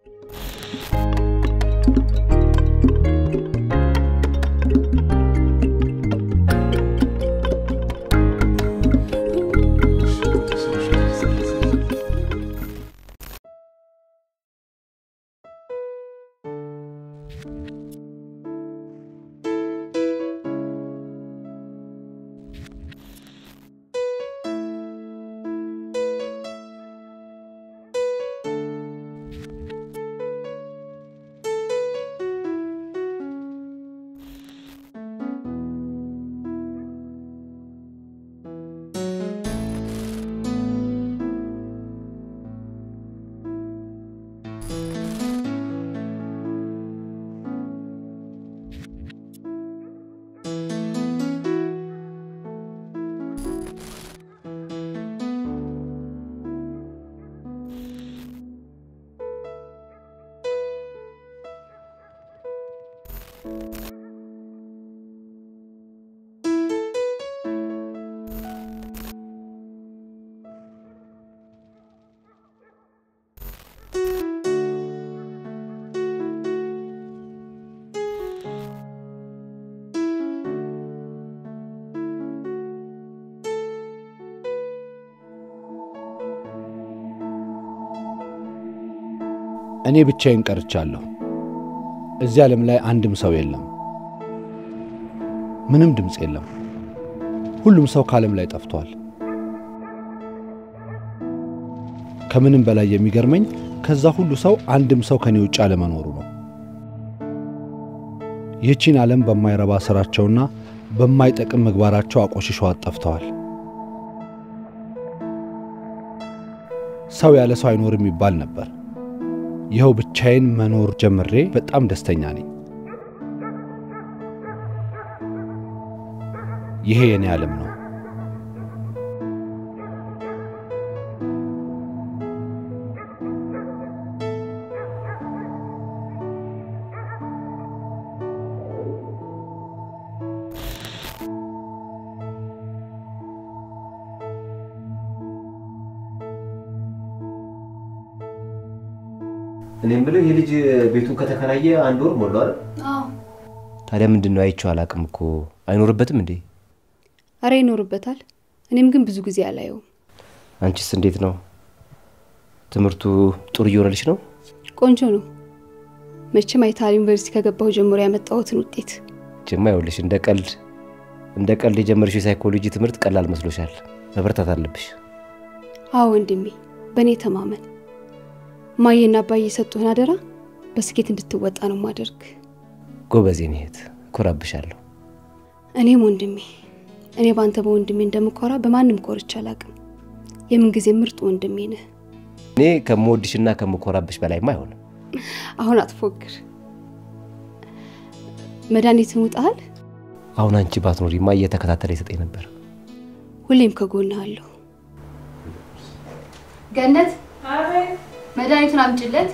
እኔ ብቻዬን ቀርቻለሁ። እዚህ ዓለም ላይ አንድም ሰው የለም። ምንም ድምፅ የለም። ሁሉም ሰው ከዓለም ላይ ጠፍቷል። ከምንም በላይ የሚገርመኝ ከዛ ሁሉ ሰው አንድም ሰው ከኔ ውጭ አለመኖሩ ነው። ይህቺን ዓለም በማይረባ ሥራቸውና በማይጠቅም ምግባራቸው አቆሽሸዋት ጠፍተዋል። ሰው ያለ ሰው አይኖርም ይባል ነበር። ይኸው ብቻዬን መኖር ጀምሬ በጣም ደስተኛ ነኝ። ይሄ የኔ ዓለም ነው። እኔ የምለው ይህ ልጅ ቤቱን ከተከራየ አንድ ወር ሞላው አይደል? አዎ ታዲያ ምንድን ነው አይቼው አላውቅም እኮ አይኖርበትም እንዴ? አረ ይኖርበታል። እኔም ግን ብዙ ጊዜ አላየውም። አንቺስ እንዴት ነው? ትምህርቱ ጥሩ እየሆነልሽ ነው? ቆንጆ ነው። መቼም አይታል ዩኒቨርሲቲ ከገባሁ ጀምሮ ያመጣሁትን ውጤት ጅማ ይኸውልሽ፣ እንደ ቀልድ እንደ ቀልድ የጀመርሽው የሳይኮሎጂ ትምህርት ቀላል መስሎሻል። መበርታት አለብሽ። አዎ ወንድሜ፣ በእኔ ተማመን። ማየና አባዬ የሰጡህን አደራ በስኬት እንድትወጣ ነው ማደርግ። ጎበዝ የኔ እህት፣ እኮራብሻለሁ። እኔም ወንድሜ፣ እኔ በአንተ በወንድሜ እንደምኮራ በማንም ኮርቼ አላውቅም። የምንጊዜ ምርጥ ወንድሜ ነህ። እኔ ከምወድሽና ከምኮራብሽ በላይማ አይሆንም። አሁን አትፎግር። መድኃኒትን ውጠሃል? አሁን አንቺ ባትኖሪማ እየተከታተለ ይሰጠኝ ነበር። ሁሌም ከጎንህ አለሁ። ገነት፣ መድኃኒቱን አምጭለት።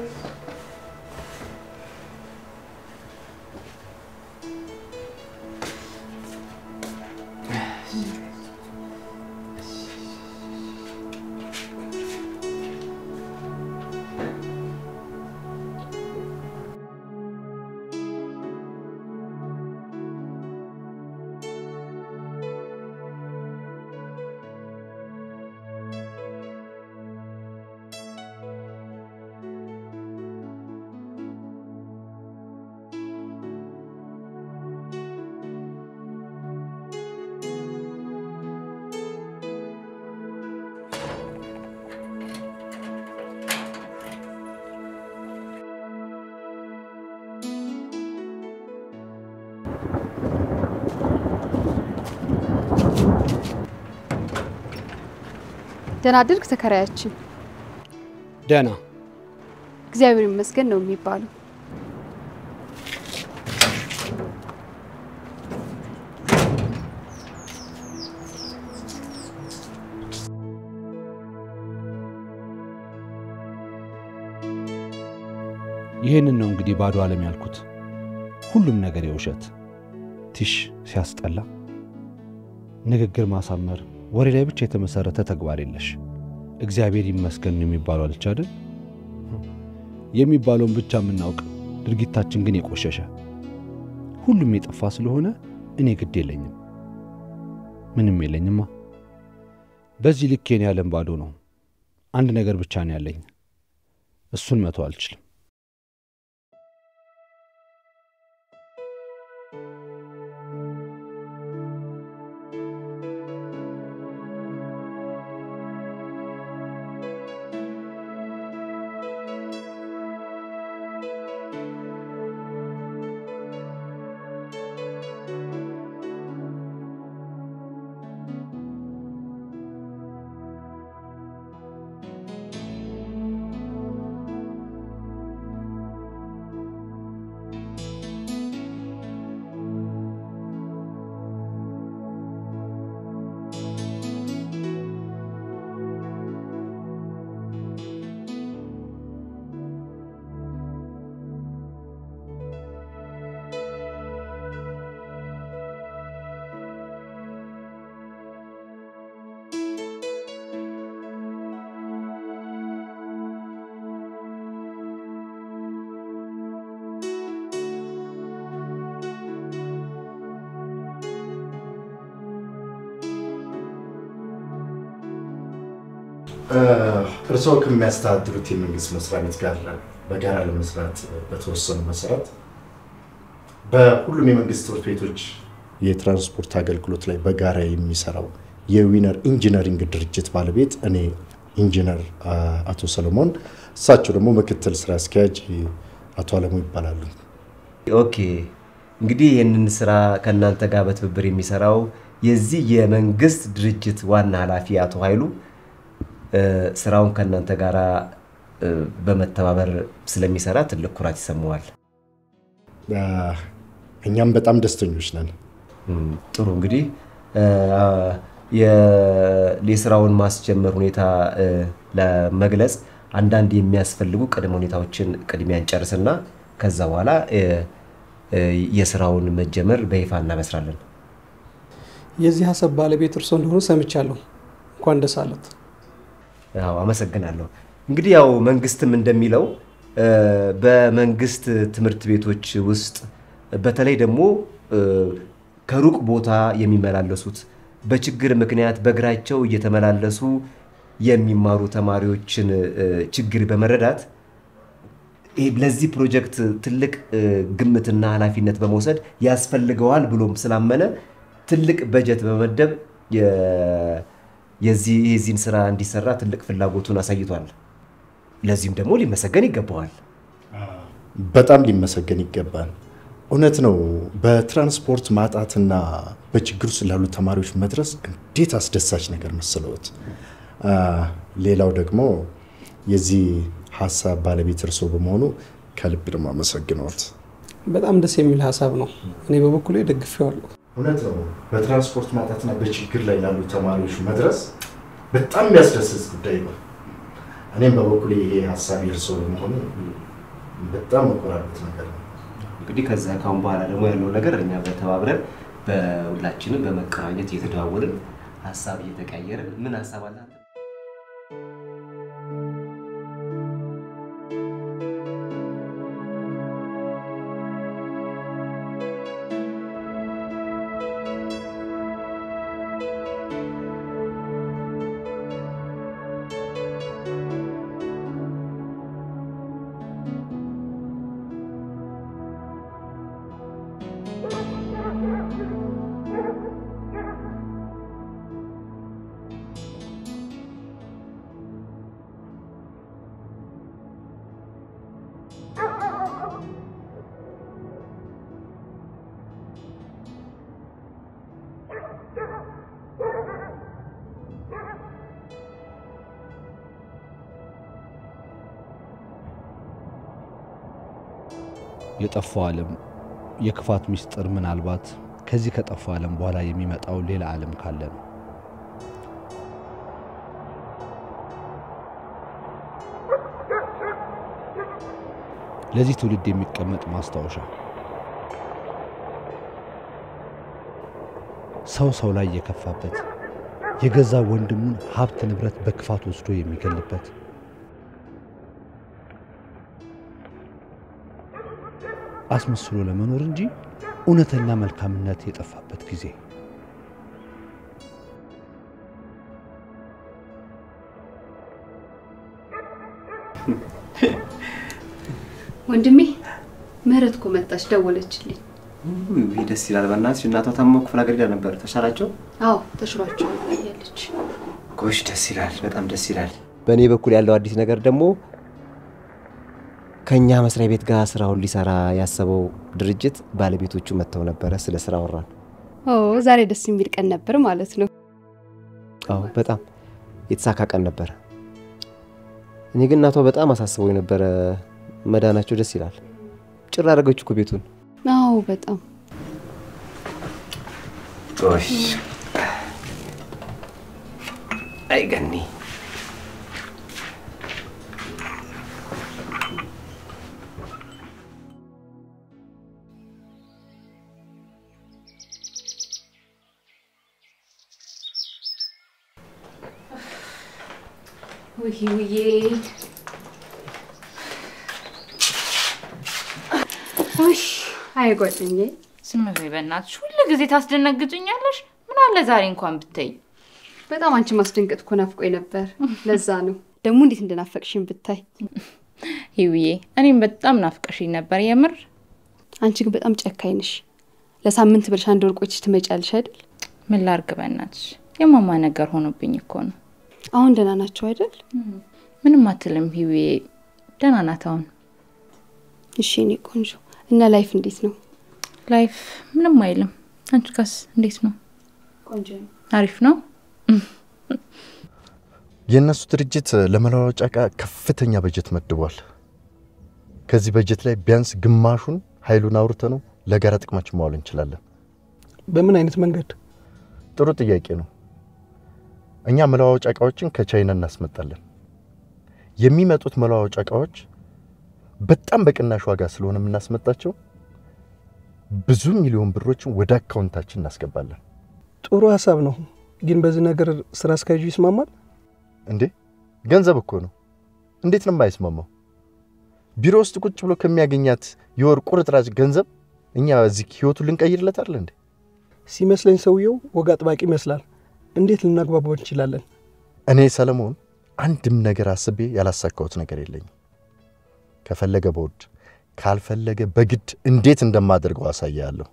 ደህና አድርግ ተከራያችን። ደህና እግዚአብሔር ይመስገን ነው የሚባለው። ይህንን ነው እንግዲህ ባዶ ዓለም ያልኩት። ሁሉም ነገር የውሸት ቲሽ ሲያስጠላ፣ ንግግር ማሳመር፣ ወሬ ላይ ብቻ የተመሰረተ ተግባር የለሽ። እግዚአብሔር ይመስገን ነው የሚባለው አለች አይደል? የሚባለውን ብቻ የምናውቅ ድርጊታችን ግን የቆሸሸ ሁሉም የጠፋ ስለሆነ እኔ ግድ የለኝም፣ ምንም የለኝማ። በዚህ ልክ የኔ ዓለም ባዶ ነው። አንድ ነገር ብቻ ነው ያለኝ፣ እሱን መተው አልችልም። እርስዎ ከሚያስተዳድሩት የመንግስት መስሪያ ቤት ጋር በጋራ ለመስራት በተወሰኑ መሰረት በሁሉም የመንግስት ትምህርት ቤቶች የትራንስፖርት አገልግሎት ላይ በጋራ የሚሰራው የዊነር ኢንጂነሪንግ ድርጅት ባለቤት እኔ ኢንጂነር አቶ ሰለሞን፣ እሳቸው ደግሞ ምክትል ስራ አስኪያጅ አቶ አለሙ ይባላሉ። ኦኬ እንግዲህ ይህንን ስራ ከእናንተ ጋር በትብብር የሚሰራው የዚህ የመንግስት ድርጅት ዋና ኃላፊ አቶ ኃይሉ ስራውን ከእናንተ ጋር በመተባበር ስለሚሰራ ትልቅ ኩራት ይሰማዋል። እኛም በጣም ደስተኞች ነን። ጥሩ እንግዲህ የስራውን ማስጀመር ሁኔታ ለመግለጽ አንዳንድ የሚያስፈልጉ ቅድመ ሁኔታዎችን ቅድሚያ እንጨርስና ከዛ በኋላ የስራውን መጀመር በይፋ እናበስራለን። የዚህ ሀሳብ ባለቤት እርሶ እንደሆኑ ሰምቻለሁ። እንኳን ደስ አለት። ያው አመሰግናለሁ። እንግዲህ ያው መንግስትም እንደሚለው በመንግስት ትምህርት ቤቶች ውስጥ በተለይ ደግሞ ከሩቅ ቦታ የሚመላለሱት በችግር ምክንያት በእግራቸው እየተመላለሱ የሚማሩ ተማሪዎችን ችግር በመረዳት ለዚህ ፕሮጀክት ትልቅ ግምትና ኃላፊነት በመውሰድ ያስፈልገዋል ብሎም ስላመነ ትልቅ በጀት በመመደብ የዚህን ስራ እንዲሰራ ትልቅ ፍላጎቱን አሳይቷል። ለዚህም ደግሞ ሊመሰገን ይገባዋል። በጣም ሊመሰገን ይገባል። እውነት ነው። በትራንስፖርት ማጣትና በችግር ውስጥ ላሉ ተማሪዎች መድረስ እንዴት አስደሳች ነገር መሰለዎት። ሌላው ደግሞ የዚህ ሀሳብ ባለቤት እርስዎ በመሆኑ ከልብ ደግሞ አመሰግነዎት። በጣም ደስ የሚል ሀሳብ ነው። እኔ በበኩሌ ደግፌዋለሁ። እውነት ነው። በትራንስፖርት ማጣትና በችግር ላይ ላሉ ተማሪዎች መድረስ በጣም የሚያስደስት ጉዳይ ነው። እኔም በበኩሌ ይሄ ሀሳብ የእርስዎ በመሆኑ በጣም መኮራበት ነገር ነው። እንግዲህ ከዛ ካሁን በኋላ ደግሞ ያለው ነገር እኛ በተባብረን በሁላችንም በመቀናኘት እየተደዋወልን ሀሳብ እየተቀያየርን ምን ሀሳብ አለ የጠፋው ዓለም የክፋት ምስጢር ምናልባት ከዚህ ከጠፋው ዓለም በኋላ የሚመጣው ሌላ ዓለም ካለ ነው። ለዚህ ትውልድ የሚቀመጥ ማስታወሻ ሰው ሰው ላይ የከፋበት የገዛ ወንድሙን ሀብት ንብረት በክፋት ወስዶ የሚገልበት አስመስሎ ለመኖር እንጂ እውነተኛ መልካምነት የጠፋበት ጊዜ ወንድሜ ምህረት እኮ መጣች፣ ደወለችልኝ። ውይ ደስ ይላል። በእናትሽ እናቷ ታሞ ክፍለ ሀገር ሄዳ ነበር። ተሻላቸው? አዎ ተሽሏቸዋል ብላለች። ጎሽ ደስ ይላል። በጣም ደስ ይላል። በእኔ በኩል ያለው አዲስ ነገር ደግሞ ከእኛ መስሪያ ቤት ጋር ስራውን ሊሰራ ያሰበው ድርጅት ባለቤቶቹ መጥተው ነበረ። ስለ ስራ ወራን። ኦ ዛሬ ደስ የሚል ቀን ነበር ማለት ነው። አዎ በጣም የተሳካ ቀን ነበረ። እኔ ግን እናቷ በጣም አሳስበው የነበረ መዳናቸው ደስ ይላል። ጭር አደረገች እኮ ቤቱን። አዎ በጣም ጎሽ አይ ገኒ ውይ ውዬ ውይ አይ ጓደኛዬ ዝም በይ በእናትሽ። ሁሉ ጊዜ ታስደነግጭኛለሽ። ምን አለ ዛሬ እንኳን ብትይ። በጣም አንቺ ማስደንገጥ እኮ ናፍቆኝ ነበር። ለዛ ነው ደግሞ እንዴት እንደናፈቅሽኝ ብታይ። ይውዬ እኔም በጣም ናፍቀሽኝ ነበር የምር። አንቺ ግን በጣም ጨካኝ ነሽ። ለሳምንት ብለሽ አንድ ወር ቆይተሽ ትመጫለሽ አይደል? ምን ላርግ በእናትሽ፣ የማማ ነገር ሆኖብኝ እኮ ነው። አሁን ደህና ናቸው አይደል? ምንም አትልም ሂዌ፣ ደህና ናት አሁን። እሺ እኔ ቆንጆ እና ላይፍ እንዴት ነው? ላይፍ ምንም አይልም። አንቺ ጋስ እንዴት ነው? ቆንጆ ነው። አሪፍ ነው። የእነሱ ድርጅት ለመለዋወጫ ዕቃ ከፍተኛ በጀት መድቧል። ከዚህ በጀት ላይ ቢያንስ ግማሹን ኃይሉን አውርተ ነው ለጋራ ጥቅማችን ማዋል እንችላለን። በምን አይነት መንገድ? ጥሩ ጥያቄ ነው። እኛ መለዋወጫ ዕቃዎችን ከቻይና እናስመጣለን። የሚመጡት መለዋወጫ ዕቃዎች በጣም በቅናሽ ዋጋ ስለሆነ የምናስመጣቸው ብዙ ሚሊዮን ብሮችን ወደ አካውንታችን እናስገባለን። ጥሩ ሀሳብ ነው፣ ግን በዚህ ነገር ስራ አስኪያጁ ይስማማል? እንዴ ገንዘብ እኮ ነው። እንዴት ነው የማይስማማው? ቢሮ ውስጥ ቁጭ ብሎ ከሚያገኛት የወር ቁርጥራጭ ገንዘብ እኛ እዚህ ህይወቱን ልንቀይርለት አይደል እንዴ? ሲመስለኝ ሰውየው ወግ አጥባቂ ይመስላል። እንዴት ልናግባባው እንችላለን? እኔ ሰለሞን አንድም ነገር አስቤ ያላሳካሁት ነገር የለኝም። ከፈለገ በውድ ካልፈለገ በግድ እንዴት እንደማደርገው አሳያለሁ።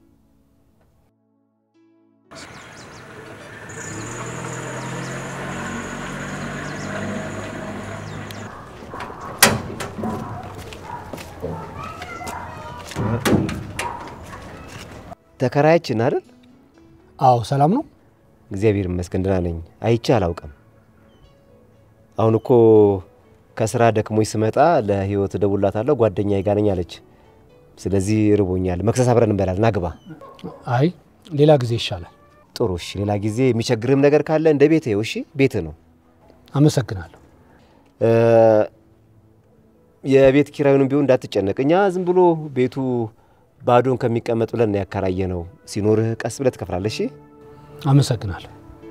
ተከራያችን አይደል? አዎ ሰላም ነው። እግዚአብሔር ይመስገን ደህና ነኝ። አይቼ አላውቅም። አሁን እኮ ከስራ ደክሞኝ ስመጣ ለህይወት እደውልላታለሁ ጓደኛዬ ጋር ነኝ አለች። ስለዚህ ርቦኛል፣ መክሰስ አብረን እንበላለን። ና ግባ። አይ ሌላ ጊዜ ይሻላል። ጥሩ እሺ። ሌላ ጊዜ የሚቸግርህም ነገር ካለ እንደ ቤትህ እሺ፣ ቤትህ ነው። አመሰግናለሁ። እ፣ የቤት ኪራዩንም ቢሆን እንዳትጨነቅ። እኛ ዝም ብሎ ቤቱ ባዶን ከሚቀመጥ ብለን ነው ያከራየ ነው። ሲኖርህ ቀስ ብለህ ትከፍላለህ። እሺ አመሰግናለሁ።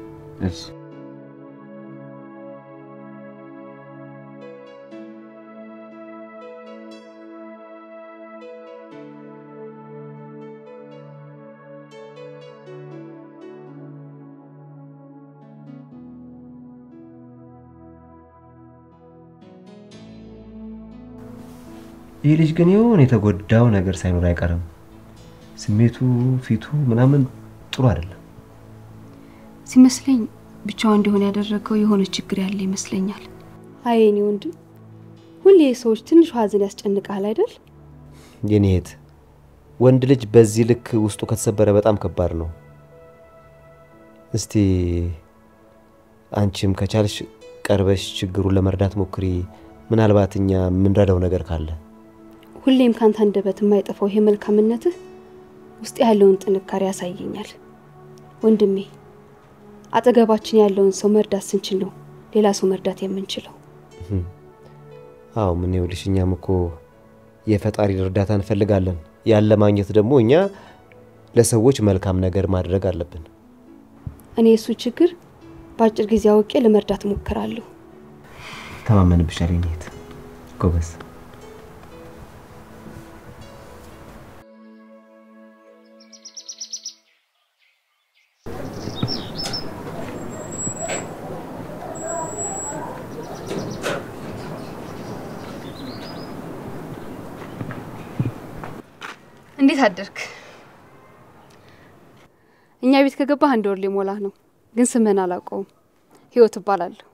ይህ ልጅ ግን የሆነ የተጎዳው ነገር ሳይኖር አይቀርም። ስሜቱ፣ ፊቱ ምናምን ጥሩ አይደለም። ሲመስለኝ ብቻዋ እንዲሆን ያደረገው የሆነ ችግር ያለ ይመስለኛል። አይ የኔ ወንድም፣ ሁሌ ሰዎች ትንሹ ሀዘን ያስጨንቃል አይደል? የኔ እህት፣ ወንድ ልጅ በዚህ ልክ ውስጡ ከተሰበረ በጣም ከባድ ነው። እስቲ አንቺም ከቻልሽ ቀርበሽ ችግሩን ለመርዳት ሞክሪ። ምናልባት እኛ የምንረዳው ነገር ካለ ሁሌም ካንተ አንደበት የማይጠፋው ይሄ መልካምነትህ ውስጥ ያለውን ጥንካሬ ያሳየኛል። ወንድሜ አጠገባችን ያለውን ሰው መርዳት ስንችል ነው ሌላ ሰው መርዳት የምንችለው። አዎ ምን ይኸውልሽ፣ እኛም እኮ የፈጣሪ እርዳታ እንፈልጋለን። ያለ ማግኘት ደግሞ እኛ ለሰዎች መልካም ነገር ማድረግ አለብን። እኔ የእሱ ችግር በአጭር ጊዜ አውቄ ለመርዳት እሞክራለሁ። ተማመንብሻል የኔ እህት፣ ጎበዝ። እንዴት አደርክ? እኛ ቤት ከገባህ አንድ ወር ሊሞላህ ነው፣ ግን ስምህን አላውቀውም። ህይወት እባላለሁ።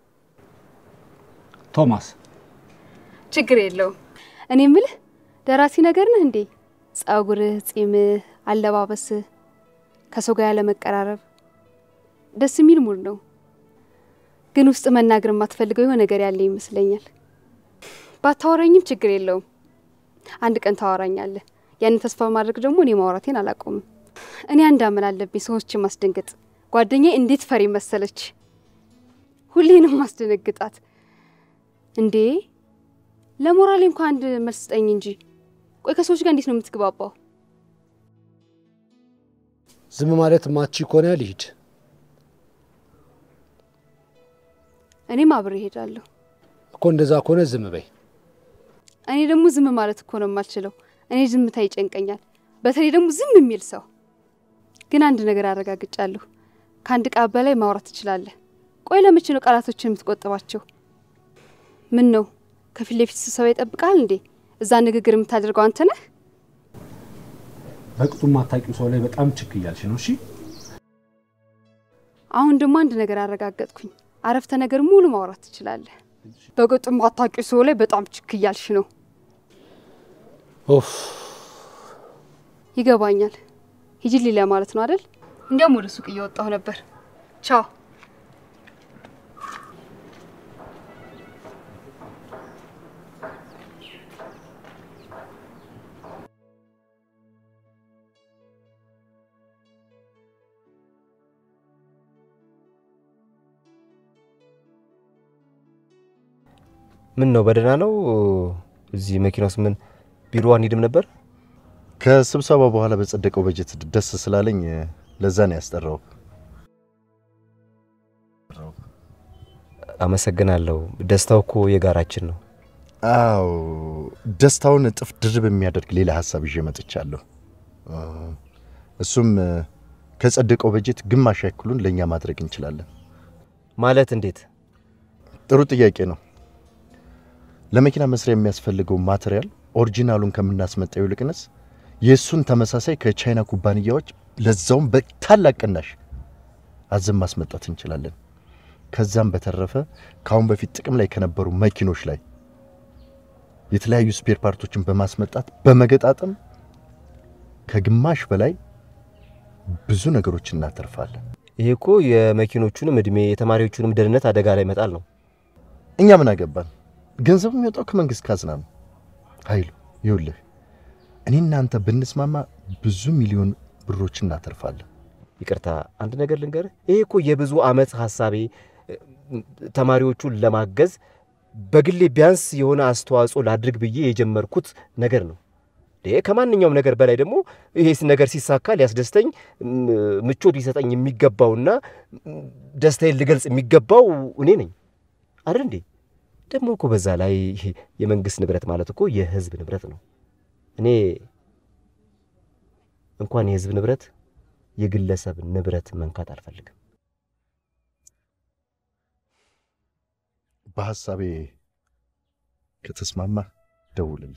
ቶማስ ችግር የለውም። እኔ ምልህ ደራሲ ነገር ነህ እንዴ? ጸጉርህ፣ ጺምህ፣ አለባበስህ፣ ከሰው ጋር ያለ መቀራረብ ደስ የሚል ሙድ ነው። ግን ውስጥ መናገር የማትፈልገው የሆነ ነገር ያለ ይመስለኛል። ባታወራኝም ችግር የለውም። አንድ ቀን ታወራኛለህ። ያንን ተስፋ በማድረግ ደግሞ እኔ ማውራቴን አላቆምም። እኔ አንድ አመል አለብኝ፣ ሰዎችን ማስደንገጥ። ጓደኛዬ እንዴት ፈሪ መሰለች! ሁሌንም ማስደነግጣት እንዴ! ለሞራሌ እንኳ አንድ መልስ ስጠኝ እንጂ። ቆይ ከሰዎች ጋር እንዴት ነው የምትግባባው? ዝም ማለት ማቺ ከሆነ ልሂድ። እኔም አብሬ እሄዳለሁ። እኮ እንደዛ ከሆነ ዝም በይ። እኔ ደግሞ ዝም ማለት እኮ ነው የማልችለው። እኔ ዝምታ ይጨንቀኛል፣ በተለይ ደግሞ ዝም የሚል ሰው። ግን አንድ ነገር አረጋግጫለሁ፣ ከአንድ ቃል በላይ ማውራት ትችላለህ። ቆይ ለመቼ ነው ቃላቶችን የምትቆጥባቸው? ምን ነው ከፊት ለፊት ስብሰባ ይጠብቃል እንዴ? እዛ ንግግር የምታደርገው አንተ ነህ? በቅጡ ማታውቂው ሰው ላይ በጣም ችክ እያልሽ ነው። እሺ አሁን ደግሞ አንድ ነገር አረጋገጥኩኝ። አረፍተ ነገር ሙሉ ማውራት ትችላለህ። በቅጡ ማታውቂው ሰው ላይ በጣም ችክ እያልሽ ነው። ኦፍ ይገባኛል። ሂጂልኝ ለማለት ነው አይደል? እንዲያውም ወደ ሱቅ እየወጣሁ ነበር። ቻው። ምን ነው በደህና ነው? እዚህ መኪና ውስጥ ምን ቢሮ አንሄድም ነበር? ከስብሰባ በኋላ በጸደቀው በጀት ደስ ስላለኝ ለዛ ነው ያስጠራው። አመሰግናለሁ። ደስታው እኮ የጋራችን ነው። አዎ ደስታውን እጥፍ ድርብ የሚያደርግ ሌላ ሀሳብ ይዤ መጥቻለሁ። እሱም ከጸደቀው በጀት ግማሽ ያክሉን ለእኛ ማድረግ እንችላለን። ማለት እንዴት? ጥሩ ጥያቄ ነው። ለመኪና መስሪያ የሚያስፈልገው ማቴሪያል ኦሪጂናሉን ከምናስመጣው ይልቅንስ የእሱን ተመሳሳይ ከቻይና ኩባንያዎች ለዛውም በታላቅ ቅናሽ አዘን ማስመጣት እንችላለን። ከዛም በተረፈ ከአሁን በፊት ጥቅም ላይ ከነበሩ መኪኖች ላይ የተለያዩ ስፔር ፓርቶችን በማስመጣት በመገጣጠም ከግማሽ በላይ ብዙ ነገሮችን እናተርፋለን። ይሄ እኮ የመኪኖቹንም እድሜ የተማሪዎቹንም ደህንነት አደጋ ላይ መጣል ነው። እኛ ምን አገባን? ገንዘቡ የሚወጣው ከመንግስት ካዝና ነው። ኃይሉ ይኸውልህ፣ እኔ እናንተ ብንስማማ ብዙ ሚሊዮን ብሮችን እናተርፋለን። ይቅርታ አንድ ነገር ልንገርህ። ይሄ እኮ የብዙ ዓመት ሀሳቤ ተማሪዎቹን ለማገዝ በግሌ ቢያንስ የሆነ አስተዋጽኦ ላድርግ ብዬ የጀመርኩት ነገር ነው። ከማንኛውም ነገር በላይ ደግሞ ይሄ ነገር ሲሳካ ሊያስደስተኝ ምቾት ሊሰጠኝ የሚገባውና ደስታዬን ልገልጽ የሚገባው እኔ ነኝ አይደል እንዴ? ደግሞ እኮ በዛ ላይ የመንግስት ንብረት ማለት እኮ የህዝብ ንብረት ነው። እኔ እንኳን የህዝብ ንብረት የግለሰብ ንብረት መንካት አልፈልግም። በሀሳቤ ከተስማማ ደውልልኝ።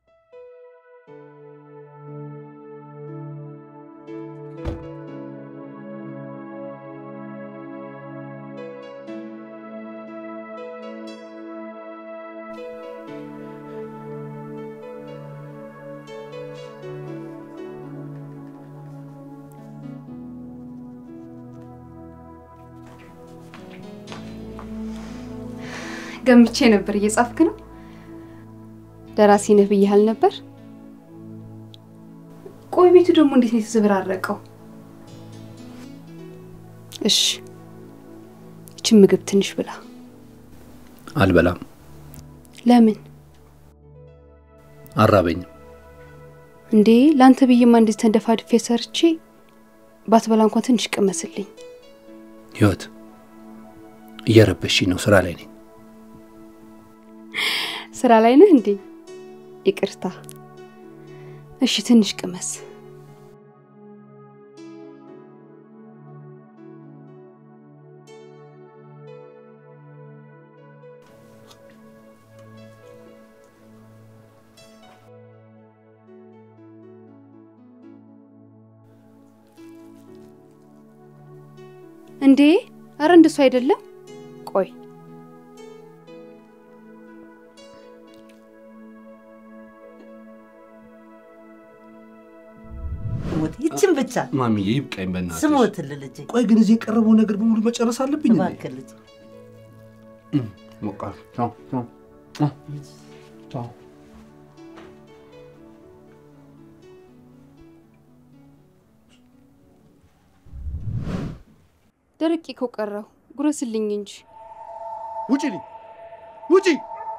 ገምቼ ነበር። እየጻፍክ ነው? ደራሲ ነህ ብያህል ነበር። ቆይ ቤቱ ደግሞ እንዴት ነው የተዘበራረቀው? እሺ ይችን ምግብ ትንሽ ብላ። አልበላም፣ ለምን አራበኝም። እንዴ? ለአንተ ብዬማ እንደዚህ ተንደፋድፌ ሰርቼ ባትበላ እንኳን ትንሽ ቅመስልኝ። ህይወት እየረበሽኝ ነው። ስራ ላይ ነኝ። ስራ ላይ ነህ እንዴ? ይቅርታ። እሺ ትንሽ ቅመስ። እንዴ? አረ እንደሱ አይደለም። ቆይ ስሞት ይችን ብቻ ማሚዬ ይብቃኝ በእናትሽ። ስሞትል ልጄ ቆይ ግን እዚህ የቀረበው ነገር በሙሉ መጨረስ አለብኝ እንዴ? እባክህ ልጄ በቃ ቻው ቻው ቻው ቻው። ደረቄ እኮ ቀረው። ጉረስልኝ እንጂ። ውጪ ልኝ ውጪ።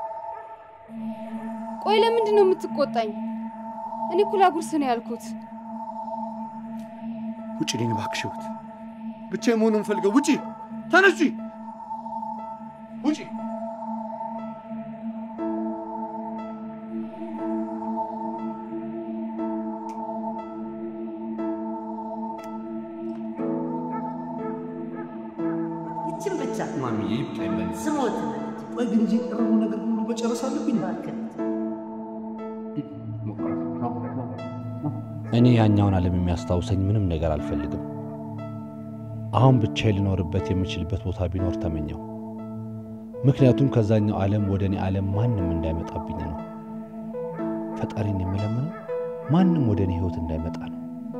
ቆይ ለምንድን ነው የምትቆጣኝ? እኔ እኮ ላጉርስ ነው ያልኩት። ውጪ ልኝ እባክሽ ህይወት፣ ብቻዬን መሆን ነው የምፈልገው። ውጪ ተነሺ፣ ውጪ። ይችን ብቻ ማሚዬ ይብቃኝ በእናትሽ። ስሞትል ልጄ ቆይ ግን እዚህ የቀረበው ነገር በሙሉ መጨረስ አለብኝ። እባክህ ልጄ እኔ ያኛውን ዓለም የሚያስታውሰኝ ምንም ነገር አልፈልግም። አሁን ብቻዬን ልኖርበት የምችልበት ቦታ ቢኖር ተመኘው። ምክንያቱም ከዛኛው ዓለም ወደ እኔ ዓለም ማንም እንዳይመጣብኝ ነው። ፈጣሪን የምለምነው ማንም ወደ እኔ ህይወት እንዳይመጣ ነው።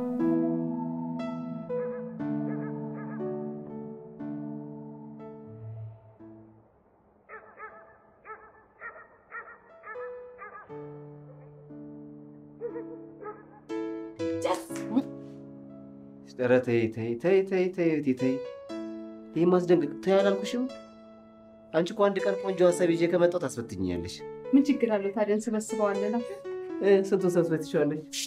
ኧረ ተይ ተይ ተይ ተይ ተይ ተይ ተይ ይህ ማስደንገጥ ተይ አላልኩሽም? አንቺ እኮ አንድ ቀን ቆንጆ ሀሳብ ይዤ ከመጣሁ ታስፈትኛለሽ። ምን ችግር አለው ታዲያ? እንሰበስበዋለን። እ፣ ስንቱን ሰብስበት ትችላለች?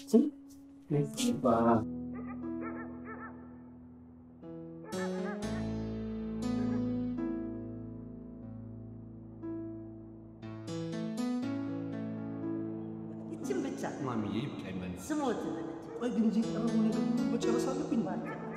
ይችን ብቻ ማሚዬ ይብቃኝ በእናትሽ። ስሞትል ልጄ ቆይ ግን እዚህ የቀረበው ነገር በሙሉ መጨረስ አለብኝ። እባክህ ልጄ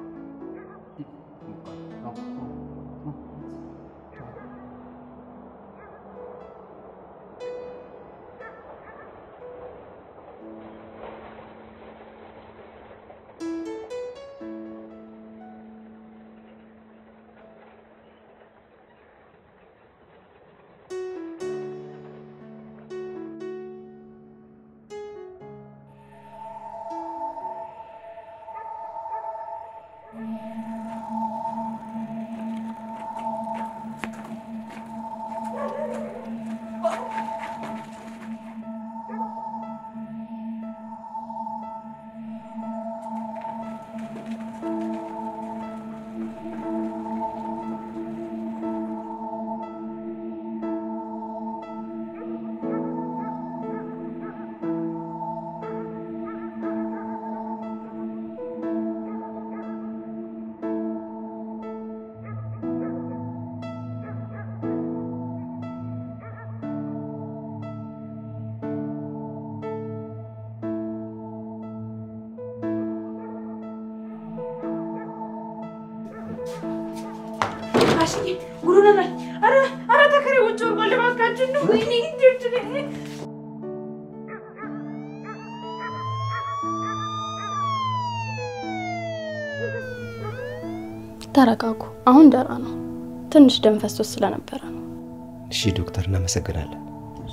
ጋሽዬ ጉዱ ነበር። አረ አረ ተከሬ ውጭ ወርጓል። እባካችን ነው። ወይኔ እንዴት ተረጋጉ። አሁን ደህና ነው። ትንሽ ደም ፈሶት ስለነበረ ነው። እሺ ዶክተር፣ እናመሰግናለን።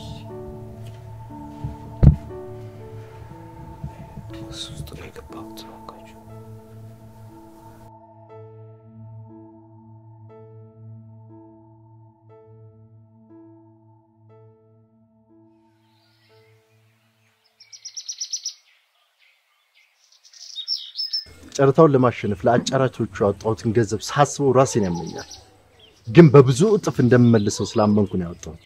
እሱ ውስጥ ነው የገባሁት። እባካችሁ። ጨረታውን ለማሸነፍ ለአጫራቾቹ ያወጣሁትን ገንዘብ ሳስበው ራሴን ያመኛል። ግን በብዙ እጥፍ እንደምመልሰው ስላመንኩ ነው ያወጣሁት።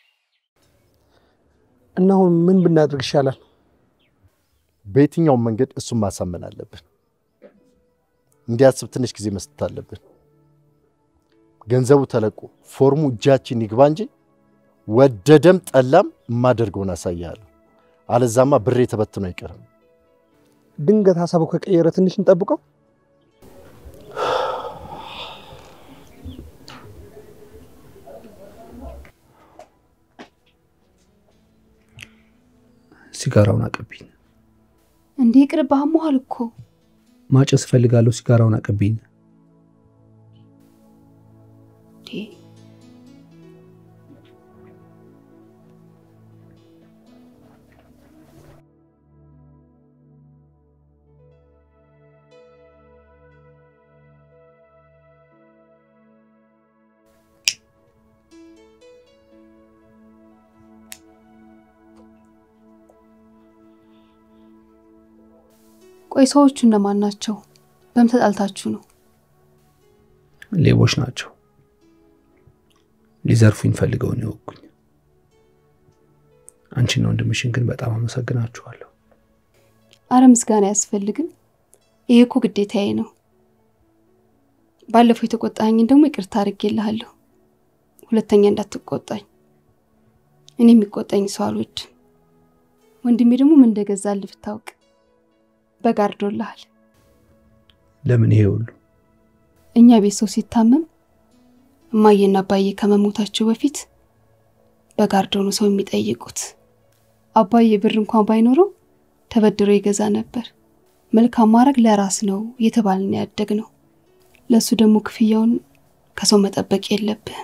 እና አሁን ምን ብናደርግ ይሻላል? በየትኛውም መንገድ እሱን ማሳመን አለብን። እንዲያስብ ትንሽ ጊዜ መስጠት አለብን። ገንዘቡ ተለቆ ፎርሙ እጃችን ይግባ እንጂ ወደደም ጠላም የማደርገውን አሳያለሁ። አለዛማ ብሬ ተበትኖ አይቀርም። ድንገት ሀሳቡ ከቀየረ ትንሽ እንጠብቀው። ሲጋራውን አቀብኝ። እንዴ ቅርብ አሞሃል እኮ። ማጨስ እፈልጋለሁ። ሲጋራውን አቀብኝ። ቆይ ሰዎቹ እነማን ናቸው? በምን ተጣልታችሁ ነው? ሌቦች ናቸው። ሊዘርፉኝ ፈልገው ነው የወጉኝ። አንቺና ወንድምሽን ግን በጣም አመሰግናችኋለሁ። አረ ምስጋና አያስፈልግም። ይሄ እኮ ግዴታዬ ነው። ባለፈው የተቆጣኝን ደግሞ ይቅርታ አድርጌልሃለሁ። ሁለተኛ እንዳትቆጣኝ። እኔ የሚቆጣኝ ሰው አልወድም። ወንድሜ ደግሞ ምን እንደገዛልህ ብታውቅ በጋርዶልሃል። ለምን ይሄ ሁሉ? እኛ ቤት ሰው ሲታመም እማዬና አባዬ ከመሞታቸው በፊት በጋርዶ ነው ሰው የሚጠይቁት። አባዬ ብር እንኳን ባይኖረው ተበድሮ ይገዛ ነበር። መልካም ማድረግ ለራስ ነው እየተባልን ያደግ ነው። ለእሱ ደግሞ ክፍያውን ከሰው መጠበቅ የለብህም።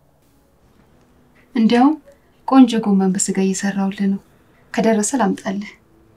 እንዲያውም ቆንጆ ጎመን በስጋ እየሰራውልህ ነው። ከደረሰ ላምጣልህ።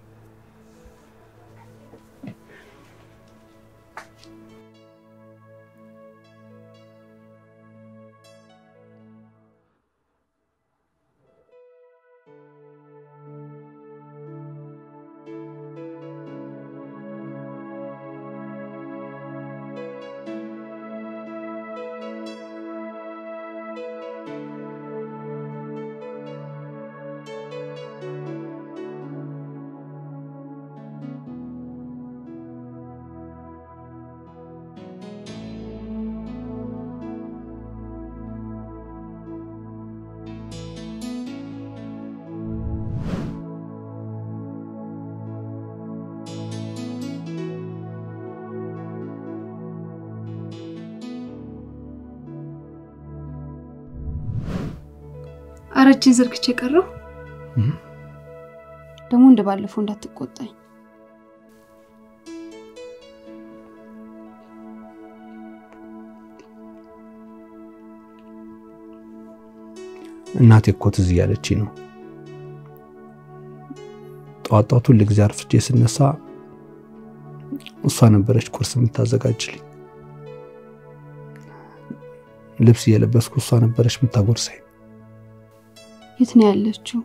አረጅን ዘርግቼ ቀረው። ደግሞ እንደ ባለፈው እንዳትቆጣኝ። እናቴ እኮ ትዝ እያለችኝ ነው። ጠዋት ጠዋት ሁል ጊዜ አርፍጄ ስነሳ እሷ ነበረች ቁርስ የምታዘጋጅልኝ። ልብስ እየለበስኩ እሷ ነበረች የምታጎርሰኝ። የት ነው ያለችው?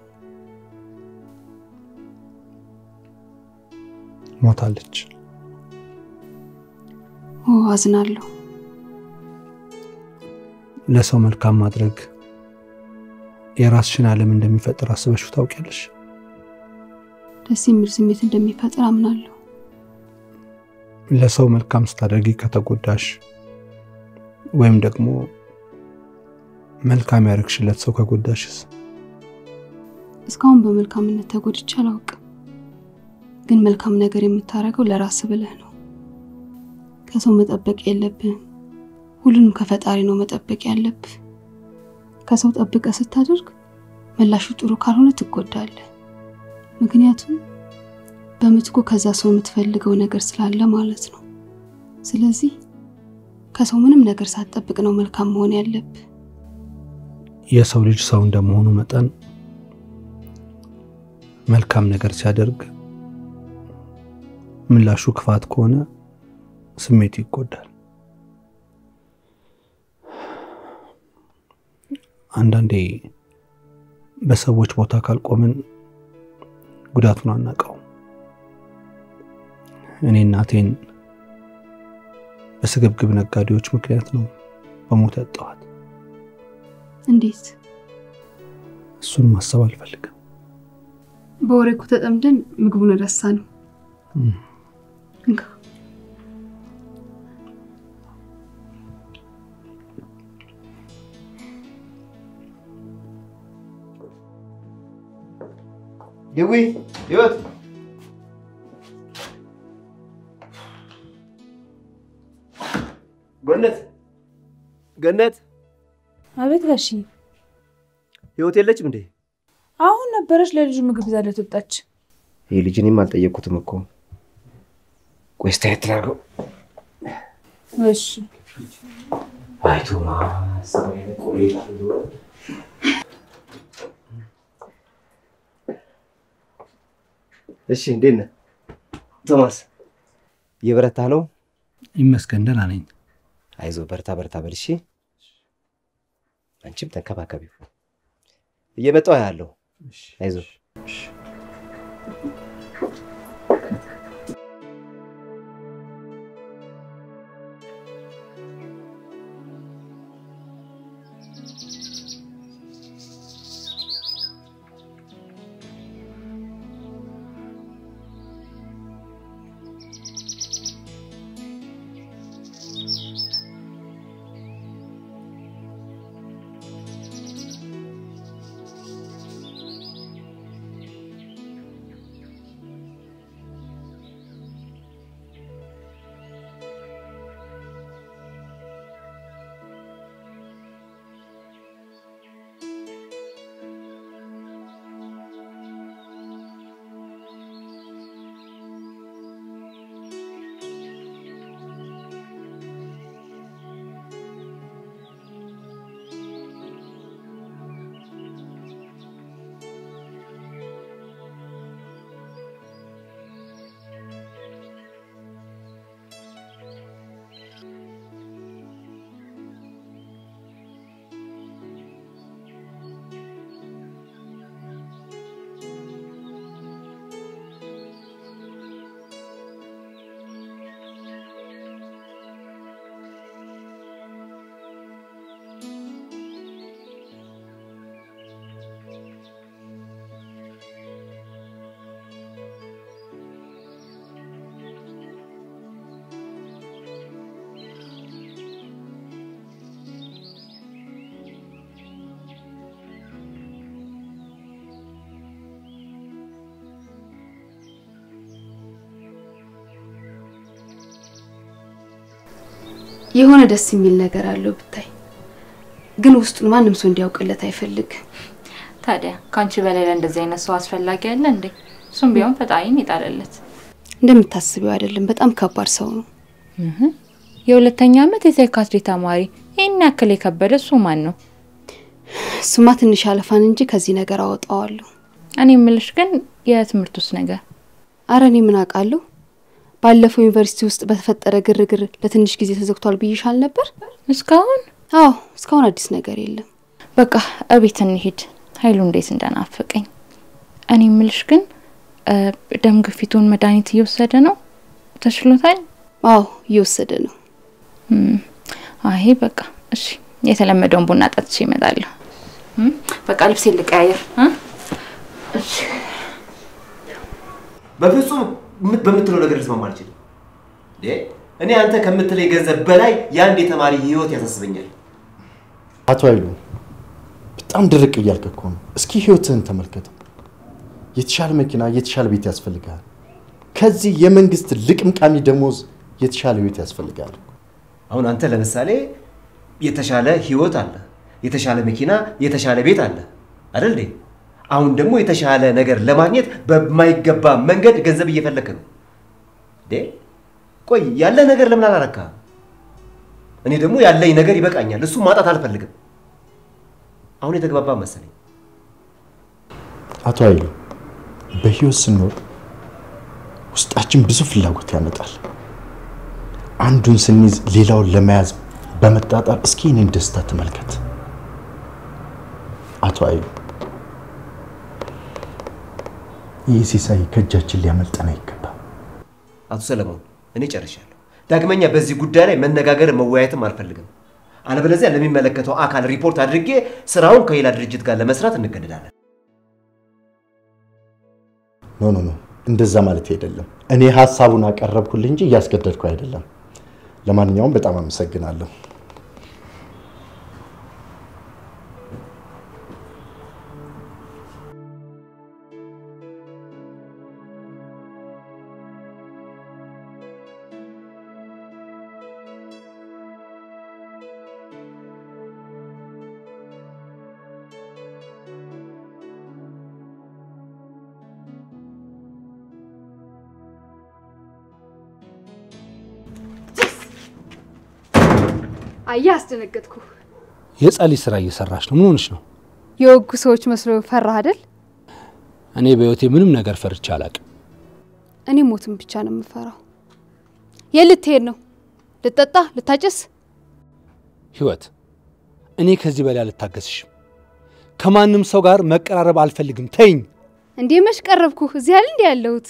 ሞታለች። ኦ አዝናለሁ። ለሰው መልካም ማድረግ የራስሽን ዓለም እንደሚፈጥር አስበሽው ታውቂያለሽ? ደስ የሚል ስሜት እንደሚፈጥር አምናለሁ። ለሰው መልካም ስታደርጊ ከተጎዳሽ ወይም ደግሞ መልካም ያደረግሽለት ሰው ከጎዳሽስ? እስካሁን በመልካምነት ተጎድቼ አላውቅም። ግን መልካም ነገር የምታደርገው ለራስ ብለህ ነው። ከሰው መጠበቅ የለብህም። ሁሉንም ከፈጣሪ ነው መጠበቅ ያለብህ። ከሰው ጠብቀ ስታደርግ ምላሹ ጥሩ ካልሆነ ትጎዳለህ። ምክንያቱም በምትኩ ከዛ ሰው የምትፈልገው ነገር ስላለ ማለት ነው። ስለዚህ ከሰው ምንም ነገር ሳትጠብቅ ነው መልካም መሆን ያለብህ። የሰው ልጅ ሰው እንደመሆኑ መጠን መልካም ነገር ሲያደርግ ምላሹ ክፋት ከሆነ ስሜቱ ይጎዳል። አንዳንዴ በሰዎች ቦታ ካልቆምን ጉዳቱን አናውቀውም። እኔ እናቴን በስግብግብ ነጋዴዎች ምክንያት ነው በሞት ያጣኋት። እንዴት? እሱን ማሰብ አልፈልግም። በወሬ እኮ ተጠምደን ምግቡን ረሳ ነው። እንካ ደዊ ህይወት ገነት ገነት አቤት ጋሺ ህይወት የለችም እንዴ? አሁን ነበረች ለልጁ ምግብ ይዛለት ወጣች። ይህ ልጅ እኔም አልጠየቅኩትም እኮ። ቆይ እስቲ አየት ላድርገው። እሺ አይ ቶማስ እሺ፣ እንዴት ነህ ቶማስ? እየበረታ ነው? ይመስገን ደህና ነኝ። አይዞ በርታ በርታ በል እሺ። አንቺም ተንከባከቢው። እየመጣሁ ያለው አይዞ የሆነ ደስ የሚል ነገር አለው ብታይ፣ ግን ውስጡን ማንም ሰው እንዲያውቅለት አይፈልግ። ታዲያ ከአንቺ በላይ ለእንደዚህ አይነት ሰው አስፈላጊ አለ እንዴ? እሱም ቢሆን ፈጣሪን ይጣለለት። እንደምታስቢው አይደለም። በጣም ከባድ ሰው ነው። የሁለተኛ ዓመት የሳይካትሪ ተማሪ ይህን ያክል የከበደ እሱ ማን ነው? እሱማ ትንሽ አለፋን እንጂ ከዚህ ነገር አወጣዋለሁ። እኔ የምልሽ ግን የትምህርት ውስጥ ነገር አረ እኔ ምን አውቃለሁ። ባለፈው ዩኒቨርሲቲ ውስጥ በተፈጠረ ግርግር ለትንሽ ጊዜ ተዘግቷል ብይሻል ነበር። እስካሁን? አዎ እስካሁን አዲስ ነገር የለም። በቃ እቤት እንሂድ። ኃይሉ እንዴት እንደናፈቀኝ። እኔ የምልሽ ግን ደም ግፊቱን መድኃኒት እየወሰደ ነው? ተችሎታል? አዎ እየወሰደ ነው። አይ በቃ እሺ፣ የተለመደውን ቡና ጠጥቼ እመጣለሁ። በቃ ልብሴ ልቀያየር። እሺ በፍጹም በምትለው ነገር ልስማማ አልችልም። እኔ አንተ ከምትለኝ ገንዘብ በላይ የአንድ የተማሪ ህይወት ያሳስበኛል። አቶ ኃይሉ በጣም ድርቅ እያልክ እኮ ነው። እስኪ ህይወትህን ተመልከተው። የተሻለ መኪና፣ የተሻለ ቤት ያስፈልጋል። ከዚህ የመንግስት ልቅምቃሚ ደሞዝ የተሻለ ህይወት ያስፈልጋል። አሁን አንተ ለምሳሌ የተሻለ ህይወት አለ፣ የተሻለ መኪና፣ የተሻለ ቤት አለ አይደል እንዴ? አሁን ደግሞ የተሻለ ነገር ለማግኘት በማይገባ መንገድ ገንዘብ እየፈለክ ነው እንዴ? ቆይ ያለ ነገር ለምን አላረካ? እኔ ደግሞ ያለኝ ነገር ይበቃኛል፣ እሱ ማጣት አልፈልግም። አሁን የተግባባ መሰለኝ። አቶ ኃይሉ በህይወት ስንኖር ውስጣችን ብዙ ፍላጎት ያመጣል። አንዱን ስንይዝ ሌላውን ለመያዝ በመጣጣር እስኪ እኔን ደስታ ተመልከት። አቶ ኃይሉ ይህ ሲሳይ ከእጃችን ሊያመልጠን አይገባም። አቶ ሰለሞን እኔ ጨርሻለሁ። ዳግመኛ በዚህ ጉዳይ ላይ መነጋገር መወያየትም አልፈልግም። አለበለዚያ ለሚመለከተው አካል ሪፖርት አድርጌ ስራውን ከሌላ ድርጅት ጋር ለመስራት እንገደዳለን። ኖ ኖ ኖ፣ እንደዛ ማለት አይደለም። እኔ ሀሳቡን አቀረብኩልህ እንጂ እያስገደድኩ አይደለም። ለማንኛውም በጣም አመሰግናለሁ። አየህ፣ አስደነገጥኩ። የጸሊ ስራ እየሰራች ነው። ምን ሆነች ነው? የወጉ ሰዎች መስሎ ፈራህ አይደል? እኔ በህይወቴ ምንም ነገር ፈርቼ አላቅም። እኔ ሞትን ብቻ ነው የምፈራው። የት ልትሄድ ነው? ልጠጣ? ልታጨስ? ህይወት፣ እኔ ከዚህ በላይ አልታገስሽም። ከማንም ሰው ጋር መቀራረብ አልፈልግም። ተይኝ። እንዴ መች ቀረብኩህ? እዚህ ያለ እንዲ ያለሁት።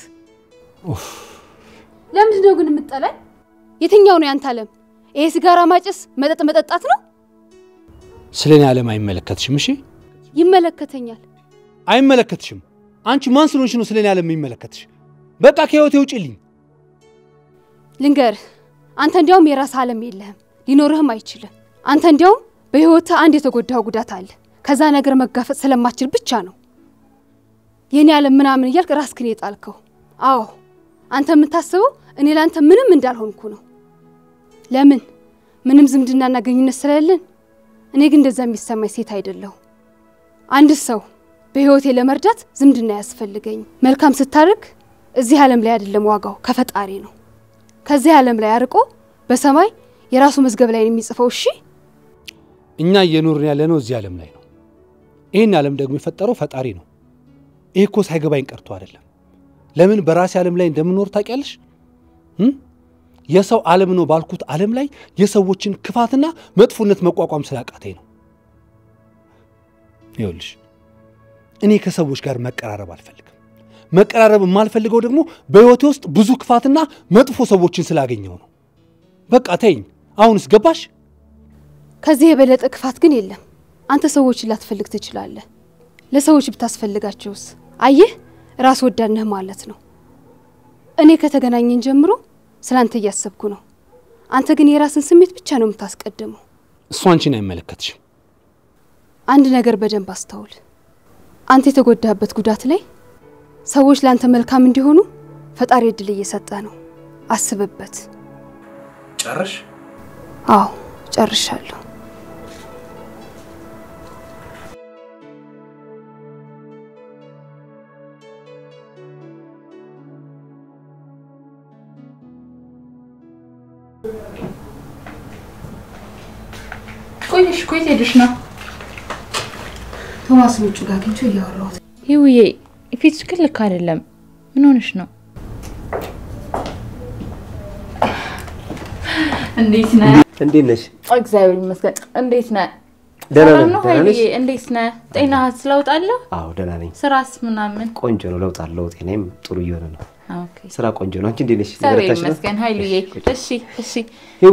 ለምንድን ነው ግን የምጠላኝ? የትኛው ነው ያንተ አለም? ይሄ ሲጋራ ማጨስ፣ መጠጥ መጠጣት ነው? ስለ እኔ ዓለም አይመለከትሽም። እሺ፣ ይመለከተኛል። አይመለከትሽም። አንቺ ማን ስለሆንሽ ነው ስለ እኔ ዓለም የሚመለከትሽ? በቃ ከህይወቴ ውጭልኝ። ልንገርህ፣ አንተ እንዲያውም የራስህ ዓለም የለህም፣ ሊኖርህም አይችልም። አንተ እንዲያውም በህይወትህ አንድ የተጎዳው ጉዳት አለ። ከዛ ነገር መጋፈጥ ስለማችል ብቻ ነው የእኔ ዓለም ምናምን እያልክ ራስክን የጣልከው። አዎ አንተ የምታስበው እኔ ለአንተ ምንም እንዳልሆንኩ ነው። ለምን? ምንም ዝምድናና ግንኙነት ስለሌለን። እኔ ግን እንደዛ የሚሰማኝ ሴት አይደለሁ። አንድ ሰው በህይወቴ ለመርዳት ዝምድና ያስፈልገኝ። መልካም ስታደርግ እዚህ ዓለም ላይ አይደለም ዋጋው ከፈጣሪ ነው። ከዚህ ዓለም ላይ አርቆ በሰማይ የራሱ መዝገብ ላይ ነው የሚጽፈው። እሺ እኛ እየኖርን ያለ ነው እዚህ ዓለም ላይ ነው። ይህን ዓለም ደግሞ የፈጠረው ፈጣሪ ነው። ይህ እኮ ሳይገባኝ ቀርቶ አይደለም። ለምን በራሴ ዓለም ላይ እንደምኖር ታውቂያለሽ? የሰው ዓለም ነው ባልኩት ዓለም ላይ የሰዎችን ክፋትና መጥፎነት መቋቋም ስላቃተኝ ነው። ይኸውልሽ እኔ ከሰዎች ጋር መቀራረብ አልፈልግም። መቀራረብ የማልፈልገው ደግሞ በሕይወቴ ውስጥ ብዙ ክፋትና መጥፎ ሰዎችን ስላገኘው ነው። በቃ ተይኝ። አሁንስ ገባሽ? ከዚህ የበለጠ ክፋት ግን የለም። አንተ ሰዎችን ላትፈልግ ትችላለህ። ለሰዎች ብታስፈልጋቸውስ? አየህ ራስ ወዳድ ነህ ማለት ነው። እኔ ከተገናኘን ጀምሮ ስለ አንተ እያሰብኩ ነው። አንተ ግን የራስን ስሜት ብቻ ነው የምታስቀድመው። እሱ አንቺን አይመለከትሽም። አንድ ነገር በደንብ አስተውል። አንተ የተጎዳበት ጉዳት ላይ ሰዎች ለአንተ መልካም እንዲሆኑ ፈጣሪ እድል እየሰጠ ነው። አስብበት። ጨረሽ? አዎ ጨርሻለሁ። ቆይሽ ቆይ ሄድሽ ነው ቶማስ ውጭ ጋር አግኝቼው እያወራሁት ይውዬ ፊትሽ ግን ልክ አይደለም። ምን ሆነሽ ነው? እንዴት ነህ? እንዴት ነሽ? እግዚአብሔር ይመስገን። እንዴት ነህ? ደህና ሰላም ነኝ። ነው ደህና ነሽ? ኃይልዬ? እንዴት ነህ? ጤናህስ ለውጥ አለው? አዎ ደህና ነኝ። ስራስ ምናምን? ቆንጆ ነው። ለውጥ አለው። ጤናዬም ጥሩ እየሆነ ነው። ኦኬ ስራ ቆንጆ ነው። አንቺ እንዴት ነሽ? እግዚአብሔር እየበረታሽ ነው? ይመስገን ኃይልዬ። እሺ እሺ። ይዊ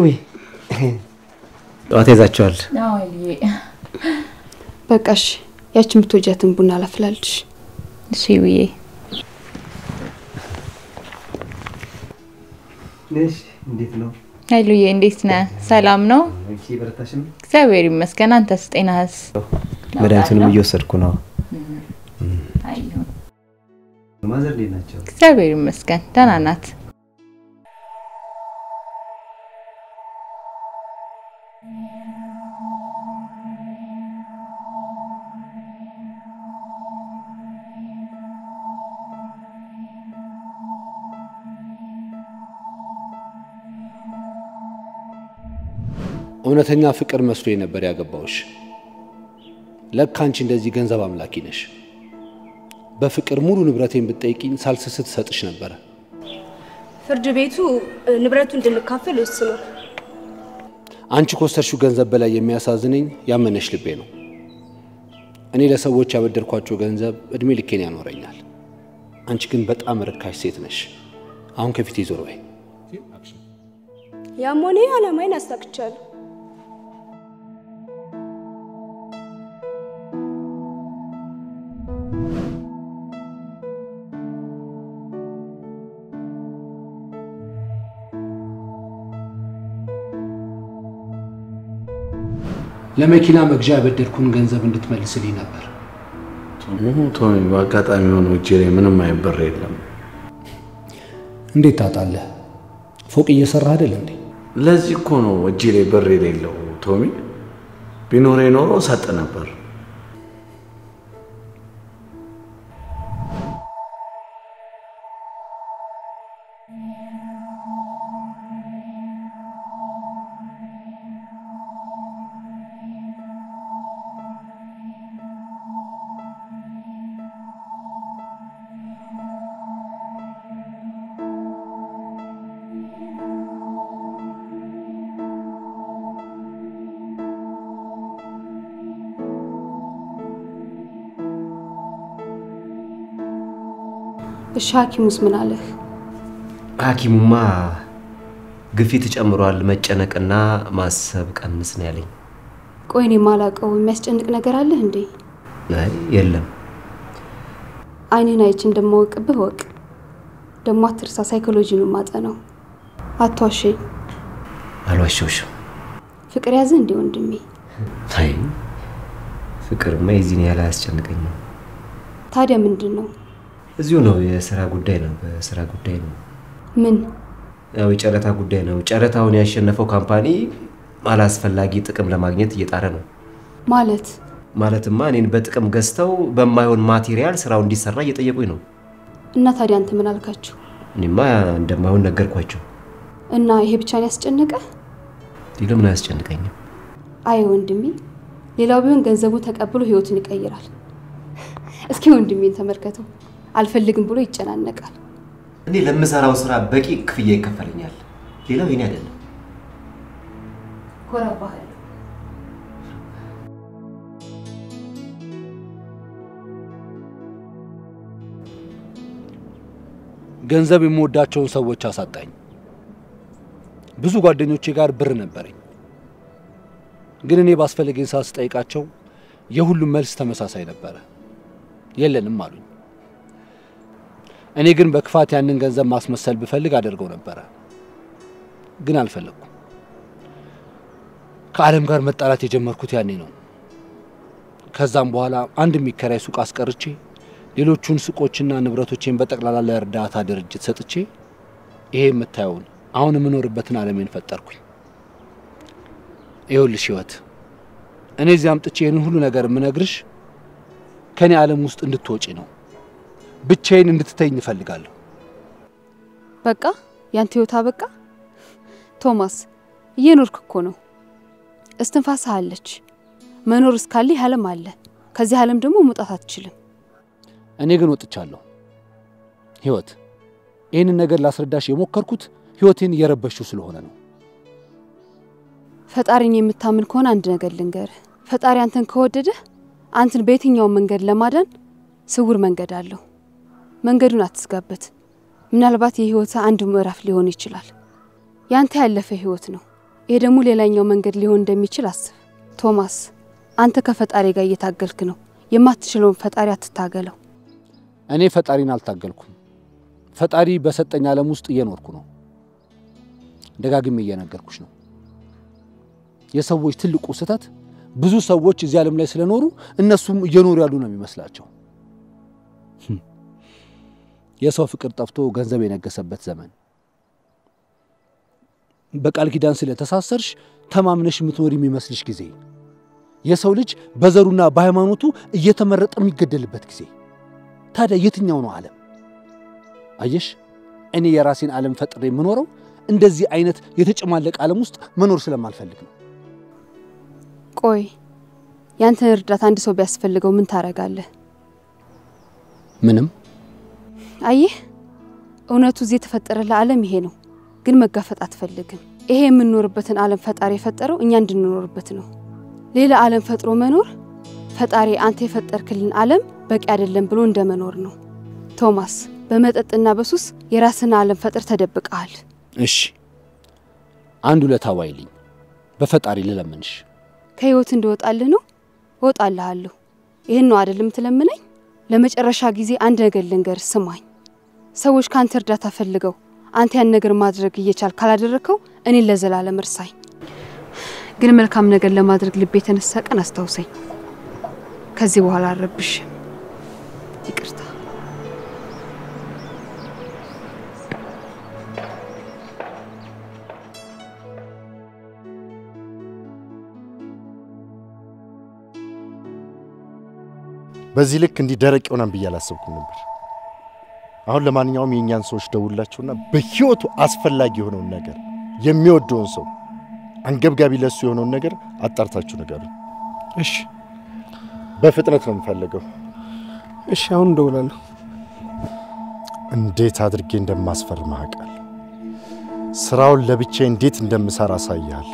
ጠዋት ይዛቸዋል። አዎ ኃይልዬ። በቃሽ። ያችን ብትወጃትን ቡና ላፍላልሽ። እሺ ውዬ። ነሽ? እንዴት ነው? ኃይሉዬ እንዴት ነህ? ሰላም ነው? አንቺ እየበረታሽ ነው? እግዚአብሔር ይመስገን። አንተስ ጤናህስ? መድኃኒቱንም እየወሰድኩ ነው። አይሁን። ማዘር እንዴት ናቸው? እግዚአብሔር ይመስገን ደህና ናት። እውነተኛ ፍቅር መስሎ ነበር ያገባውሽ። ለካ አንቺ እንደዚህ ገንዘብ አምላኪ ነሽ። በፍቅር ሙሉ ንብረቴን ብትጠይቂኝ ሳልስስት ሰጥሽ ነበረ። ፍርድ ቤቱ እ፣ ንብረቱ እንድንካፈል ወስኗል። አንቺ ከወሰድሽው ገንዘብ በላይ የሚያሳዝነኝ ያመነሽ ልቤ ነው። እኔ ለሰዎች ያበደርኳቸው ገንዘብ እድሜ ልኬን ያኖረኛል። አንቺ ግን በጣም ርካሽ ሴት ነሽ። አሁን ከፊቴ ዞር በይ። ያም ሆነ ይህ ዓላማዬን አሳክቻለሁ። ለመኪና መግዣ ያበደርኩን ገንዘብ እንድትመልስልኝ ነበር። ቶሚ፣ በአጋጣሚ ሆኖ እጄ ላይ ምንም አይነት ብር የለም። እንዴት ታጣለህ? ፎቅ እየሰራህ አይደል እንዴ? ለዚህ እኮ ነው እጄ ላይ ብር የሌለው ቶሚ። ቢኖር ኖሮ ሰጥ ነበር። እሺ ሐኪሙስ ምን አለህ? ሐኪሙማ ግፊት ጨምሯል፣ መጨነቅና ማሰብ ቀንስ ነው ያለኝ። ቆይ እኔ የማላውቀው የሚያስጨንቅ ነገር አለህ እንዴ? አይ የለም። አይንህን አይቼ እንደማወቅብህ ወቅ። ደግሞ አትርሳ፣ ሳይኮሎጂ ነው ማጠናው። አትዋሸኝ። አልዋሸውሽም። ፍቅር ያዘ እንዴ ወንድሜ? አይ ፍቅርማ የዚህን ያህል አያስጨንቀኝም። ታዲያ ምንድን ነው? እዚሁ ነው፣ የስራ ጉዳይ ነው። በስራ ጉዳይ ነው። ምን ያው የጨረታ ጉዳይ ነው። ጨረታውን ያሸነፈው ካምፓኒ አላስፈላጊ ጥቅም ለማግኘት እየጣረ ነው። ማለት ማለትማ እኔን በጥቅም ገዝተው በማይሆን ማቴሪያል ስራው እንዲሰራ እየጠየቁኝ ነው። እና ታዲያ አንተ ምን አልካችሁ? እኔማ እንደማይሆን ነገርኳቸው። እና ይሄ ብቻ ነው ያስጨነቀ? ለምን አያስጨንቀኝም? አይ ወንድሜ፣ ሌላው ቢሆን ገንዘቡን ተቀብሎ ህይወቱን ይቀይራል። እስኪ ወንድሜን ተመልከተው፣ አልፈልግም ብሎ ይጨናነቃል። እኔ ለምሰራው ስራ በቂ ክፍያ ይከፈለኛል። ሌላው የኔ አይደለም። ኮራባህል ገንዘብ የምወዳቸውን ሰዎች አሳጣኝ። ብዙ ጓደኞቼ ጋር ብር ነበረኝ፣ ግን እኔ ባስፈለገኝ ሰዓት ስጠይቃቸው የሁሉም መልስ ተመሳሳይ ነበረ፣ የለንም አሉኝ። እኔ ግን በክፋት ያንን ገንዘብ ማስመሰል ብፈልግ አደርገው ነበረ፣ ግን አልፈለግኩም። ከዓለም ጋር መጣላት የጀመርኩት ያኔ ነው። ከዛም በኋላ አንድ የሚከራይ ሱቅ አስቀርቼ ሌሎቹን ሱቆችና ንብረቶቼን በጠቅላላ ለእርዳታ ድርጅት ሰጥቼ ይሄ የምታየውን አሁን የምኖርበትን ዓለሜን ፈጠርኩኝ። ይኸውልሽ ህይወት፣ እኔ እዚህ አምጥቼ ይህን ሁሉ ነገር የምነግርሽ ከእኔ ዓለም ውስጥ እንድትወጪ ነው። ብቻዬን እንድትተይኝ እፈልጋለሁ። በቃ ያንተ ህይወት አበቃ። ቶማስ እየኖርክ እኮ ነው። እስትንፋስህ አለች። መኖር እስካለ ይህ ዓለም አለ። ከዚህ ዓለም ደግሞ መውጣት አትችልም። እኔ ግን ወጥቻለሁ። ህይወት፣ ይህንን ነገር ላስረዳሽ የሞከርኩት ህይወቴን እየረበሽው ስለሆነ ነው። ፈጣሪን የምታምን ከሆነ አንድ ነገር ልንገርህ። ፈጣሪ አንተን ከወደደህ አንተን በየትኛውም መንገድ ለማዳን ስውር መንገድ አለው። መንገዱን አትስጋበት። ምናልባት የህይወት አንዱ ምዕራፍ ሊሆን ይችላል። ያንተ ያለፈ ህይወት ነው። ይሄ ደግሞ ሌላኛው መንገድ ሊሆን እንደሚችል አስብ። ቶማስ፣ አንተ ከፈጣሪ ጋር እየታገልክ ነው። የማትችለውን ፈጣሪ አትታገለው። እኔ ፈጣሪን አልታገልኩም። ፈጣሪ በሰጠኝ ዓለም ውስጥ እየኖርኩ ነው። ደጋግሜ እየነገርኩሽ ነው። የሰዎች ትልቁ ስህተት ብዙ ሰዎች እዚህ ዓለም ላይ ስለኖሩ እነሱም እየኖሩ ያሉ ነው የሚመስላቸው። የሰው ፍቅር ጠፍቶ ገንዘብ የነገሰበት ዘመን። በቃል ኪዳን ስለተሳሰርሽ ተማምነሽ የምትኖር የሚመስልሽ ጊዜ። የሰው ልጅ በዘሩና በሃይማኖቱ እየተመረጠ የሚገደልበት ጊዜ። ታዲያ የትኛው ነው ዓለም? አየሽ፣ እኔ የራሴን ዓለም ፈጥሬ የምኖረው እንደዚህ አይነት የተጨማለቀ ዓለም ውስጥ መኖር ስለማልፈልግ ነው። ቆይ ያንተን እርዳታ አንድ ሰው ቢያስፈልገው ምን ታረጋለህ? ምንም። አየህ፣ እውነቱ እዚህ የተፈጠረልህ ዓለም ይሄ ነው፣ ግን መጋፈጥ አትፈልግም። ይሄ የምንኖርበትን ዓለም ፈጣሪ የፈጠረው እኛ እንድንኖርበት ነው። ሌላ ዓለም ፈጥሮ መኖር ፈጣሪ አንተ የፈጠርክልን ዓለም በቂ አይደለም ብሎ እንደ መኖር ነው። ቶማስ፣ በመጠጥና በሱስ የራስን ዓለም ፈጥር ተደብቀሃል። እሺ፣ አንድ ውለታ ዋይልኝ፣ በፈጣሪ ልለምንሽ። ከህይወት እንድወጣልህ ነው። እወጣልሃለሁ። ይህን ነው አይደለም ትለምነኝ? ለመጨረሻ ጊዜ አንድ ነገር ልንገር፣ ስማኝ። ሰዎች ከአንተ እርዳታ ፈልገው አንተ ያን ነገር ማድረግ እየቻል ካላደረግከው እኔን ለዘላለም እርሳኝ። ግን መልካም ነገር ለማድረግ ልብ የተነሳ ቀን አስታውሰኝ። ከዚህ በኋላ አልረብሽም። ይቅርታ። በዚህ ልክ እንዲህ ደረቅ ይሆናል ብዬ አላሰብኩም ነበር። አሁን ለማንኛውም የእኛን ሰዎች ደውላቸውና በህይወቱ አስፈላጊ የሆነውን ነገር የሚወደውን ሰው አንገብጋቢ ለሱ የሆነውን ነገር አጣርታችሁ ነገሩ። እሺ፣ በፍጥነት ነው የምፈልገው። እሺ፣ አሁን እደውላለሁ። እንዴት አድርጌ እንደማስፈርምህ አውቃለሁ። ስራውን ለብቻዬ እንዴት እንደምሰራ አሳይሃለሁ።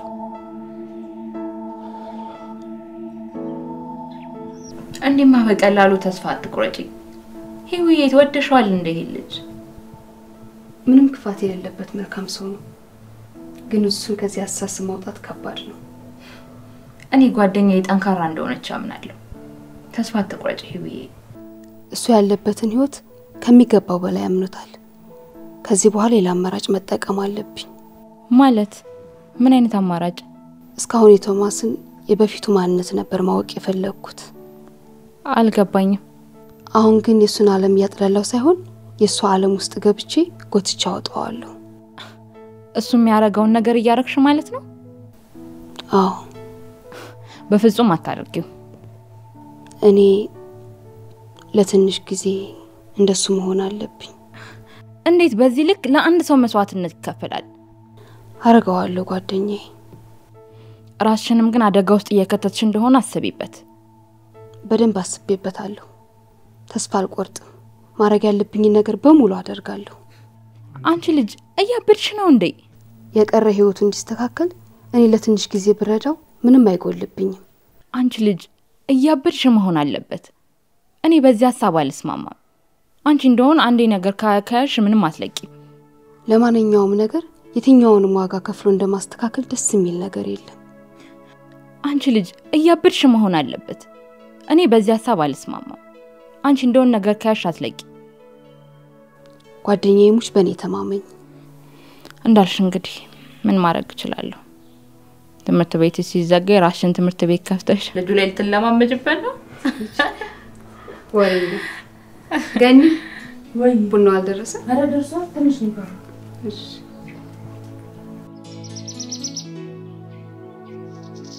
እንዲህማ በቀላሉ ተስፋ አትቁረጪ። ሂዊዬ ትወደሸዋል እንደ ይሄ ልጅ ምንም ክፋት የሌለበት መልካም ሰው ነው። ግን እሱን ከዚህ አሳስብ ማውጣት ከባድ ነው። እኔ ጓደኛዬ ጠንካራ እንደሆነች አምናለሁ። ተስፋ አትቁረጪ ሂዊዬ። እሱ ያለበትን ህይወት ከሚገባው በላይ አምኖታል። ከዚህ በኋላ ሌላ አማራጭ መጠቀም አለብኝ። ማለት ምን አይነት አማራጭ? እስካሁን የቶማስን የበፊቱ ማንነት ነበር ማወቅ የፈለግኩት። አልገባኝም። አሁን ግን የእሱን ዓለም እያጥላላው ሳይሆን የእሱ ዓለም ውስጥ ገብቼ ጎትቻ አወጣዋለሁ። እሱ የሚያደርገውን ነገር እያረግሽ ማለት ነው? አዎ። በፍጹም አታደርጊው። እኔ ለትንሽ ጊዜ እንደሱ መሆን አለብኝ። እንዴት በዚህ ልክ ለአንድ ሰው መስዋዕትነት ይከፈላል? አረገዋለሁ ጓደኛዬ። ራስሽንም ግን አደጋ ውስጥ እየከተትሽ እንደሆነ አስቢበት። በደንብ አስቤበታለሁ። ተስፋ አልቆርጥም። ማድረግ ያለብኝን ነገር በሙሉ አደርጋለሁ። አንቺ ልጅ እያበድሽ ነው እንዴ? የቀረ ህይወቱ እንዲስተካከል እኔ ለትንሽ ጊዜ ብረዳው ምንም አይጎልብኝም። አንቺ ልጅ እያበድሽ መሆን አለበት። እኔ በዚህ ሀሳብ አልስማማም። አንቺ እንደሆን አንዴ ነገር ካያሽ ምንም አትለቂም። ለማንኛውም ነገር የትኛውንም ዋጋ ከፍሎ እንደማስተካከል ደስ የሚል ነገር የለም። አንቺ ልጅ እያበድሽ መሆን አለበት። እኔ በዚህ ሀሳብ አልስማማም። አንቺ እንደሆን ነገር ከያሽ አትለቂ። ጓደኛዬ ሙች በእኔ ተማመኝ። እንዳልሽ እንግዲህ ምን ማድረግ እችላለሁ? ትምህርት ቤት ሲዘጋ የራስሽን ትምህርት ቤት ከፍተሽ ልጁ ላይ ልትለማመጅበት ነው። ወሬ ገኒ፣ ቡናው አልደረሰ? ኧረ ደርሷል። ትንሽ ነው እሺ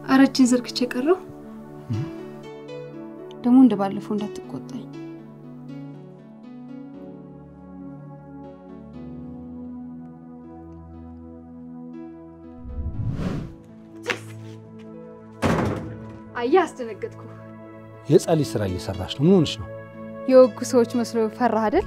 አረችን ዘርግቼ ቀረው። ደግሞ እንደ ባለፈው እንዳትቆጣኝ። አየህ፣ አስደነገጥኩ። የህፃን ልጅ ስራ እየሰራሽ ነው። ምን ሆንሽ ነው? የወጉ ሰዎች መስሎ ፈራህ አይደል?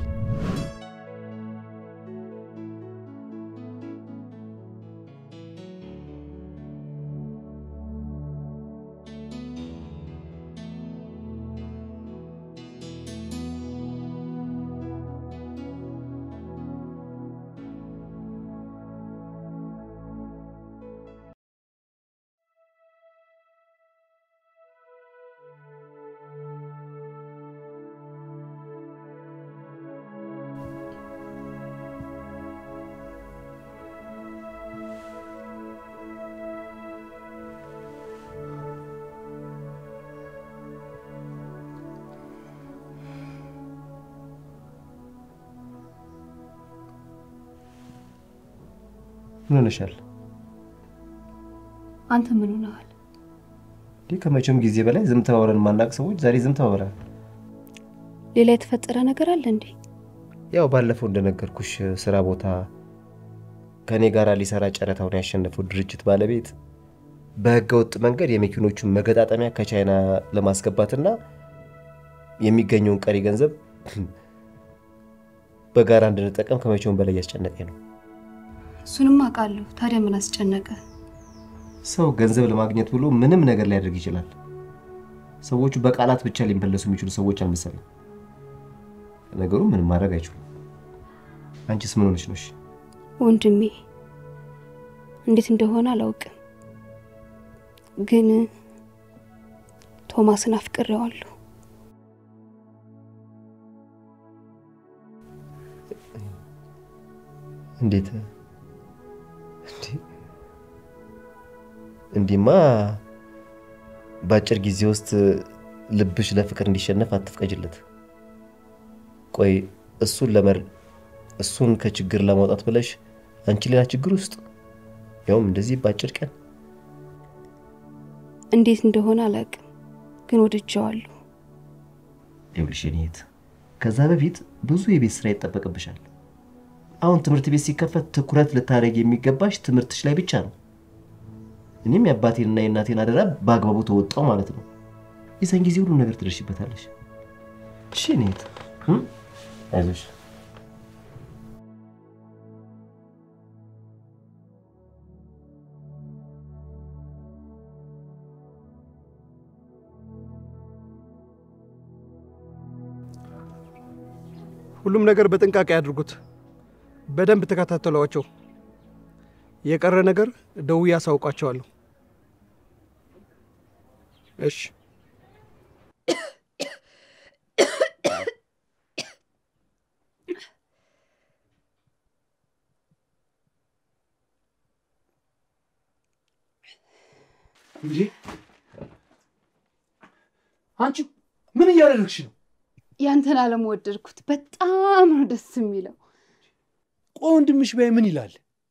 ምን ሆነሻል? አንተ ምን ሆነሃል? እንዲህ ከመቼውም ጊዜ በላይ ዝም ተባብለን የማናውቅ ሰዎች ዛሬ ዝም ተባብለን። ሌላ የተፈጠረ ነገር አለ እንዴ? ያው ባለፈው እንደነገርኩሽ ስራ ቦታ ከእኔ ጋር ሊሰራ ጨረታውን ያሸነፈው ድርጅት ባለቤት በህገ ወጥ መንገድ የመኪኖቹን መገጣጠሚያ ከቻይና ለማስገባትና የሚገኘውን ቀሪ ገንዘብ በጋራ እንድንጠቀም ከመቼውም በላይ እያስጨነቀኝ ነው። እሱንም አውቃለሁ። ታዲያ ምን አስጨነቀ? ሰው ገንዘብ ለማግኘት ብሎ ምንም ነገር ሊያደርግ ይችላል። ሰዎቹ በቃላት ብቻ ሊመለሱ የሚችሉ ሰዎች አልመሰለም። ነገሩ ምንም ማድረግ አይችሉም። አንቺስ ምን ሆነች ነው? እሺ ወንድሜ እንዴት እንደሆነ አላውቅም፣ ግን ቶማስን አፍቅሬዋለሁ። እንዴት እንዲህማ በአጭር ጊዜ ውስጥ ልብሽ ለፍቅር እንዲሸነፍ አትፍቀጅለት። ቆይ እሱን ለመር እሱን ከችግር ለማውጣት ብለሽ አንቺ ሌላ ችግር ውስጥ ያውም እንደዚህ በአጭር ቀን። እንዴት እንደሆነ አላውቅም፣ ግን ወድጀዋለሁ። ይኸውልሽ የኔ እህት፣ ከዛ በፊት ብዙ የቤት ስራ ይጠበቅብሻል። አሁን ትምህርት ቤት ሲከፈት ትኩረት ልታደርግ የሚገባሽ ትምህርትሽ ላይ ብቻ ነው። እኔም የአባቴንና የእናቴን አደራ በአግባቡ ተወጣው ማለት ነው። የዛን ጊዜ ሁሉም ነገር ትደርሽበታለሽ። እሺ የኔ እህት፣ አይዞሽ። ሁሉም ነገር በጥንቃቄ አድርጉት። በደንብ ተከታተሏቸው። የቀረ ነገር ደውዬ አሳውቃቸዋለሁ። እሺ። እንዴ አንቺ ምን እያደረግሽ ነው? ያንተን አለም ወደድኩት። በጣም ነው ደስ የሚለው። ቆይ ወንድምሽ በይ ምን ይላል?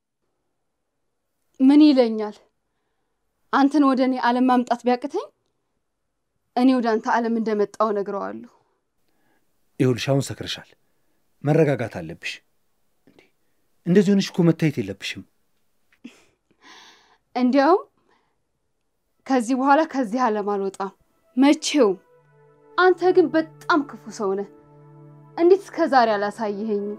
ምን ይለኛል? አንተን ወደ እኔ አለም ማምጣት ቢያቅተኝ እኔ ወደ አንተ አለም እንደመጣው ነግረዋለሁ። ይኸውልሽ አሁን ሰክረሻል። መረጋጋት አለብሽ። እንዴ እንደዚህ ሆነሽ እኮ መታየት የለብሽም። እንዲያውም ከዚህ በኋላ ከዚህ አለም አልወጣም መቼውም። አንተ ግን በጣም ክፉ ሰው ነህ። እንዴት እስከ ዛሬ አላሳየኸኝም?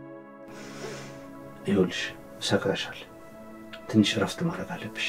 ይኸውልሽ ሰክረሻል። ትንሽ እረፍት ማድረግ አለብሽ።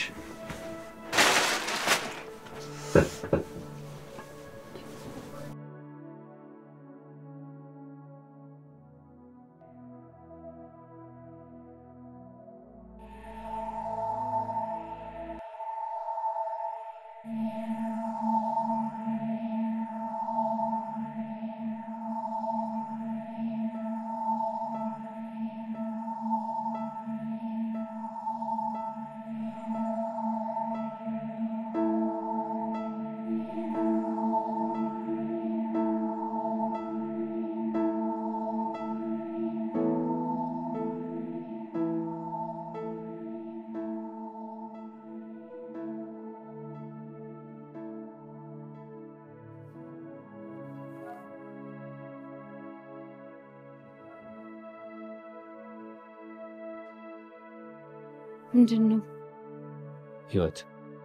ምንድን ነው? ህይወት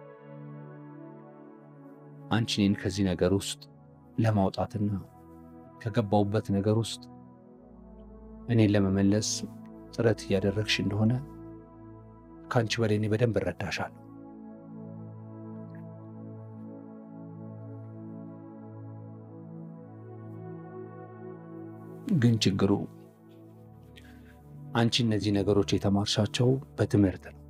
አንቺ እኔን ከዚህ ነገር ውስጥ ለማውጣትና ከገባውበት ነገር ውስጥ እኔን ለመመለስ ጥረት እያደረግሽ እንደሆነ ከአንቺ በላይ እኔ በደንብ እረዳሻለሁ። ግን ችግሩ አንቺ እነዚህ ነገሮች የተማርሻቸው በትምህርት ነው።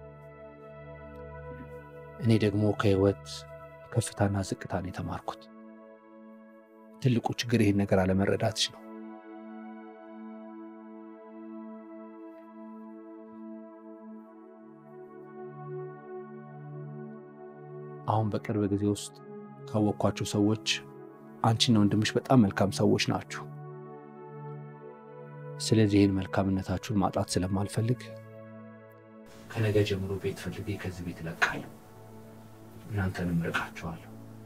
እኔ ደግሞ ከህይወት ከፍታና ዝቅታ ነው የተማርኩት። ትልቁ ችግር ይህን ነገር አለመረዳትሽ ነው። አሁን በቅርብ ጊዜ ውስጥ ካወቅኳቸው ሰዎች አንቺና ወንድምሽ በጣም መልካም ሰዎች ናችሁ። ስለዚህ ይህን መልካምነታችሁን ማጣት ስለማልፈልግ ከነገ ጀምሮ ቤት ፈልጌ ከዚህ ቤት እለቃለሁ። እናንተንም እርቃችኋለሁ።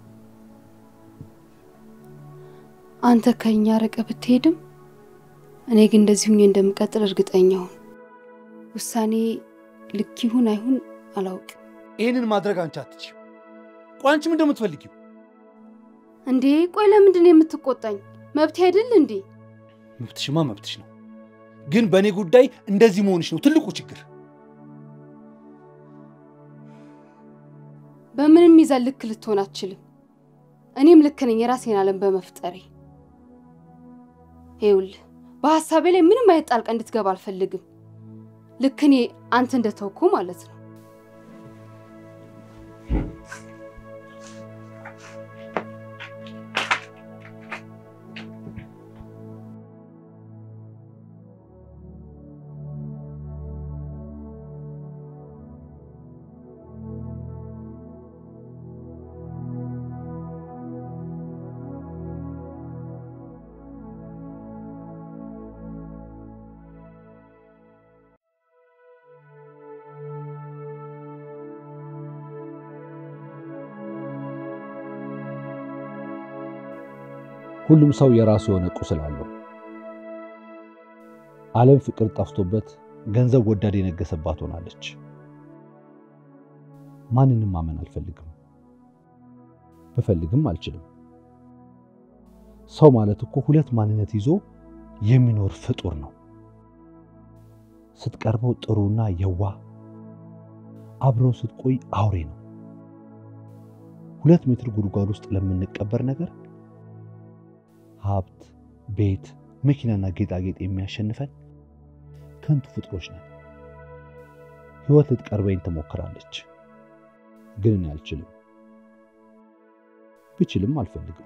አንተ ከኛ ርቀ ብትሄድም እኔ ግን እንደዚህ ሁኜ እንደምቀጥል እርግጠኛ ሁን። ውሳኔ ልክ ይሁን አይሁን አላውቅም። ይህንን ማድረግ አንቺ አትችይም። ቆይ አንቺ ምንድን ነው የምትፈልጊው? እንዴ ቆይ ለምንድን ነው የምትቆጣኝ? መብት አይደል እንዴ? መብትሽማ መብትሽ ነው፣ ግን በእኔ ጉዳይ እንደዚህ መሆንሽ ነው ትልቁ ችግር። በምንም ይዘን ልክ ልትሆን አትችልም። እኔም ልክ ነኝ የራሴን ዓለም በመፍጠሬ። ይኸውልህ በሀሳቤ ላይ ምንም አይነት ጣልቃ እንድትገባ አልፈልግም። ልክ እኔ አንተ እንደተውኩ ማለት ነው። ሁሉም ሰው የራሱ የሆነ ቁስል አለው። ዓለም ፍቅር ጠፍቶበት ገንዘብ ወዳድ የነገሰባት ሆናለች። ማንንም ማመን አልፈልግም፣ ብፈልግም አልችልም። ሰው ማለት እኮ ሁለት ማንነት ይዞ የሚኖር ፍጡር ነው። ስትቀርበው ጥሩና የዋህ፣ አብረው ስትቆይ አውሬ ነው። ሁለት ሜትር ጉድጓድ ውስጥ ለምንቀበር ነገር ሀብት፣ ቤት፣ መኪናና ጌጣጌጥ የሚያሸንፈን ከንቱ ፍጥሮች ነን። ህይወት ልትቀርበኝ ትሞክራለች፣ ግን እኔ አልችልም። ብችልም አልፈልግም።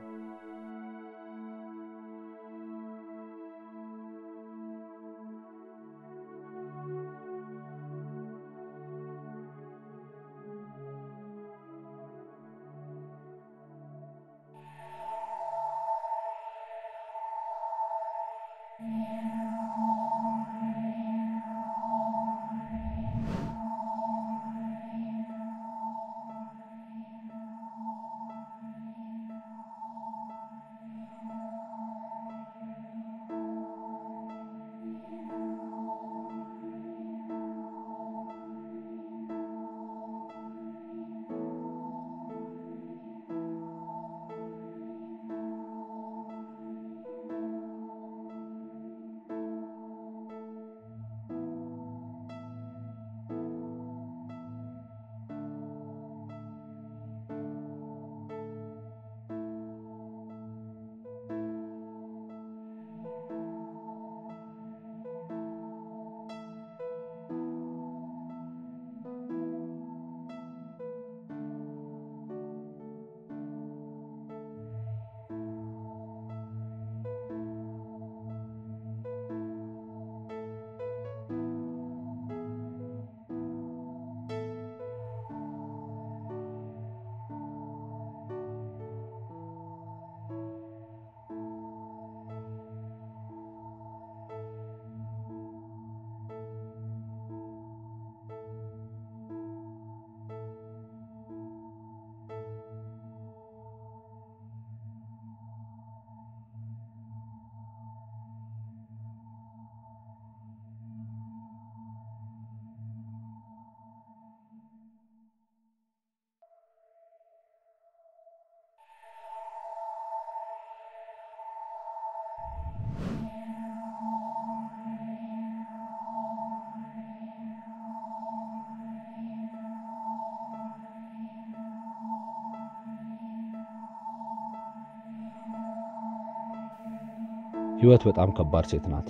ህይወት በጣም ከባድ ሴት ናት።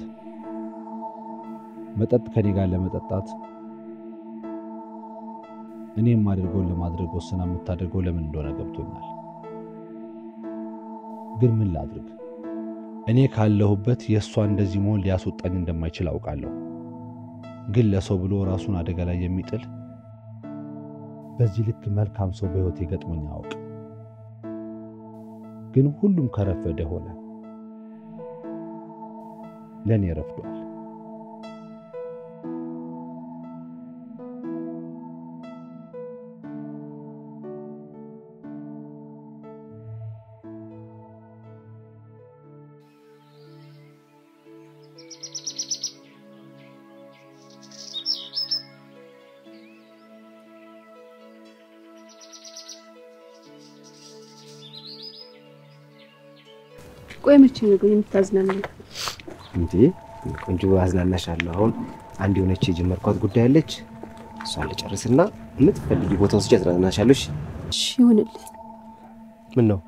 መጠጥ ከኔ ጋር ለመጠጣት እኔ የማደርገውን ለማድረግ ወስና የምታደርገው ለምን እንደሆነ ገብቶኛል። ግን ምን ላድርግ? እኔ ካለሁበት የእሷ እንደዚህ መሆን ሊያስወጣኝ እንደማይችል አውቃለሁ። ግን ለሰው ብሎ ራሱን አደጋ ላይ የሚጥል በዚህ ልክ መልካም ሰው በሕይወቴ ገጥሞኝ አውቅ። ግን ሁሉም ከረፈደ ሆነ። ለእኔ ረፍዷል። ቆይ መቼ ነው ግን የምታዝናናኝ? እንዴ ቆንጆ አዝናናሻለሁ። አሁን አንድ የሆነች የጀመርኳት ጉዳይ አለች። እሷን ልጨርስና የምትፈልጊ ቦታ ወስጄ አዝናናሻለሁ። እሺ? እሺ ይሁንልህ። ምን ነው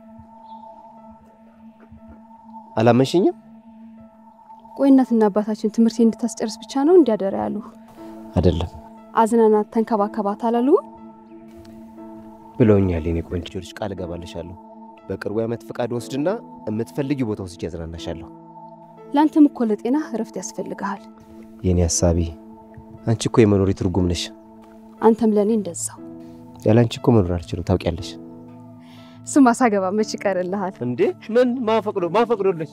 አላመንሽኝም? ቆይ እናትና አባታችን ትምህርት እንድታስጨርስ ብቻ ነው እንዲያደራ ያሉ? አይደለም አዝናናት፣ ተንከባከባት አላሉ? ብለውኛል። የኔ ቆንጆ ልጅ ቃል እገባልሻለሁ። በቅርቡ የዓመት ፈቃድ ወስድና የምትፈልጊ ቦታ ወስጄ አዝናናሻለሁ። ለአንተም እኮ ለጤና እረፍት ያስፈልግሃል። የኔ ሀሳቢ አንቺ እኮ የመኖሪ ትርጉም ነሽ። አንተም ለእኔ እንደዛው። ያለ አንቺ እኮ መኖር አልችልም፣ ታውቂያለሽ። እሱማ ሳገባ መች ይቀርልሃል? እንዴ ምን ማፈቅዶ ማፈቅዶለሽ?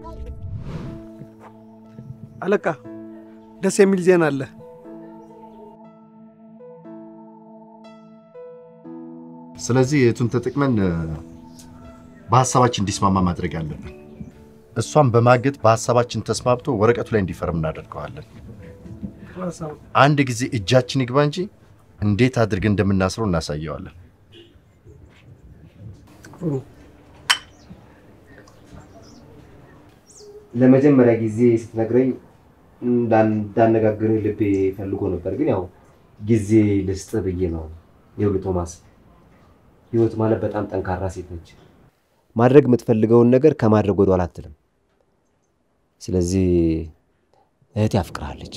አለቃ ደስ የሚል ዜና አለ። ስለዚህ የቱን ተጠቅመን በሀሳባችን እንዲስማማ ማድረግ አለብን። እሷን በማገጥ በሀሳባችን ተስማምቶ ወረቀቱ ላይ እንዲፈርም እናደርገዋለን። አንድ ጊዜ እጃችን ይግባ እንጂ እንዴት አድርገን እንደምናስረው እናሳየዋለን። ለመጀመሪያ ጊዜ ስትነግረኝ እንዳነጋግርህ ልቤ ፈልጎ ነበር፣ ግን ያው ጊዜ ልስጥ ብዬ ነው። ይኸውልህ ቶማስ፣ ህይወት ማለት በጣም ጠንካራ ሴት ነች። ማድረግ የምትፈልገውን ነገር ከማድረግ ወደኋላ አትልም። ስለዚህ እህቴ አፍቅርሃለች።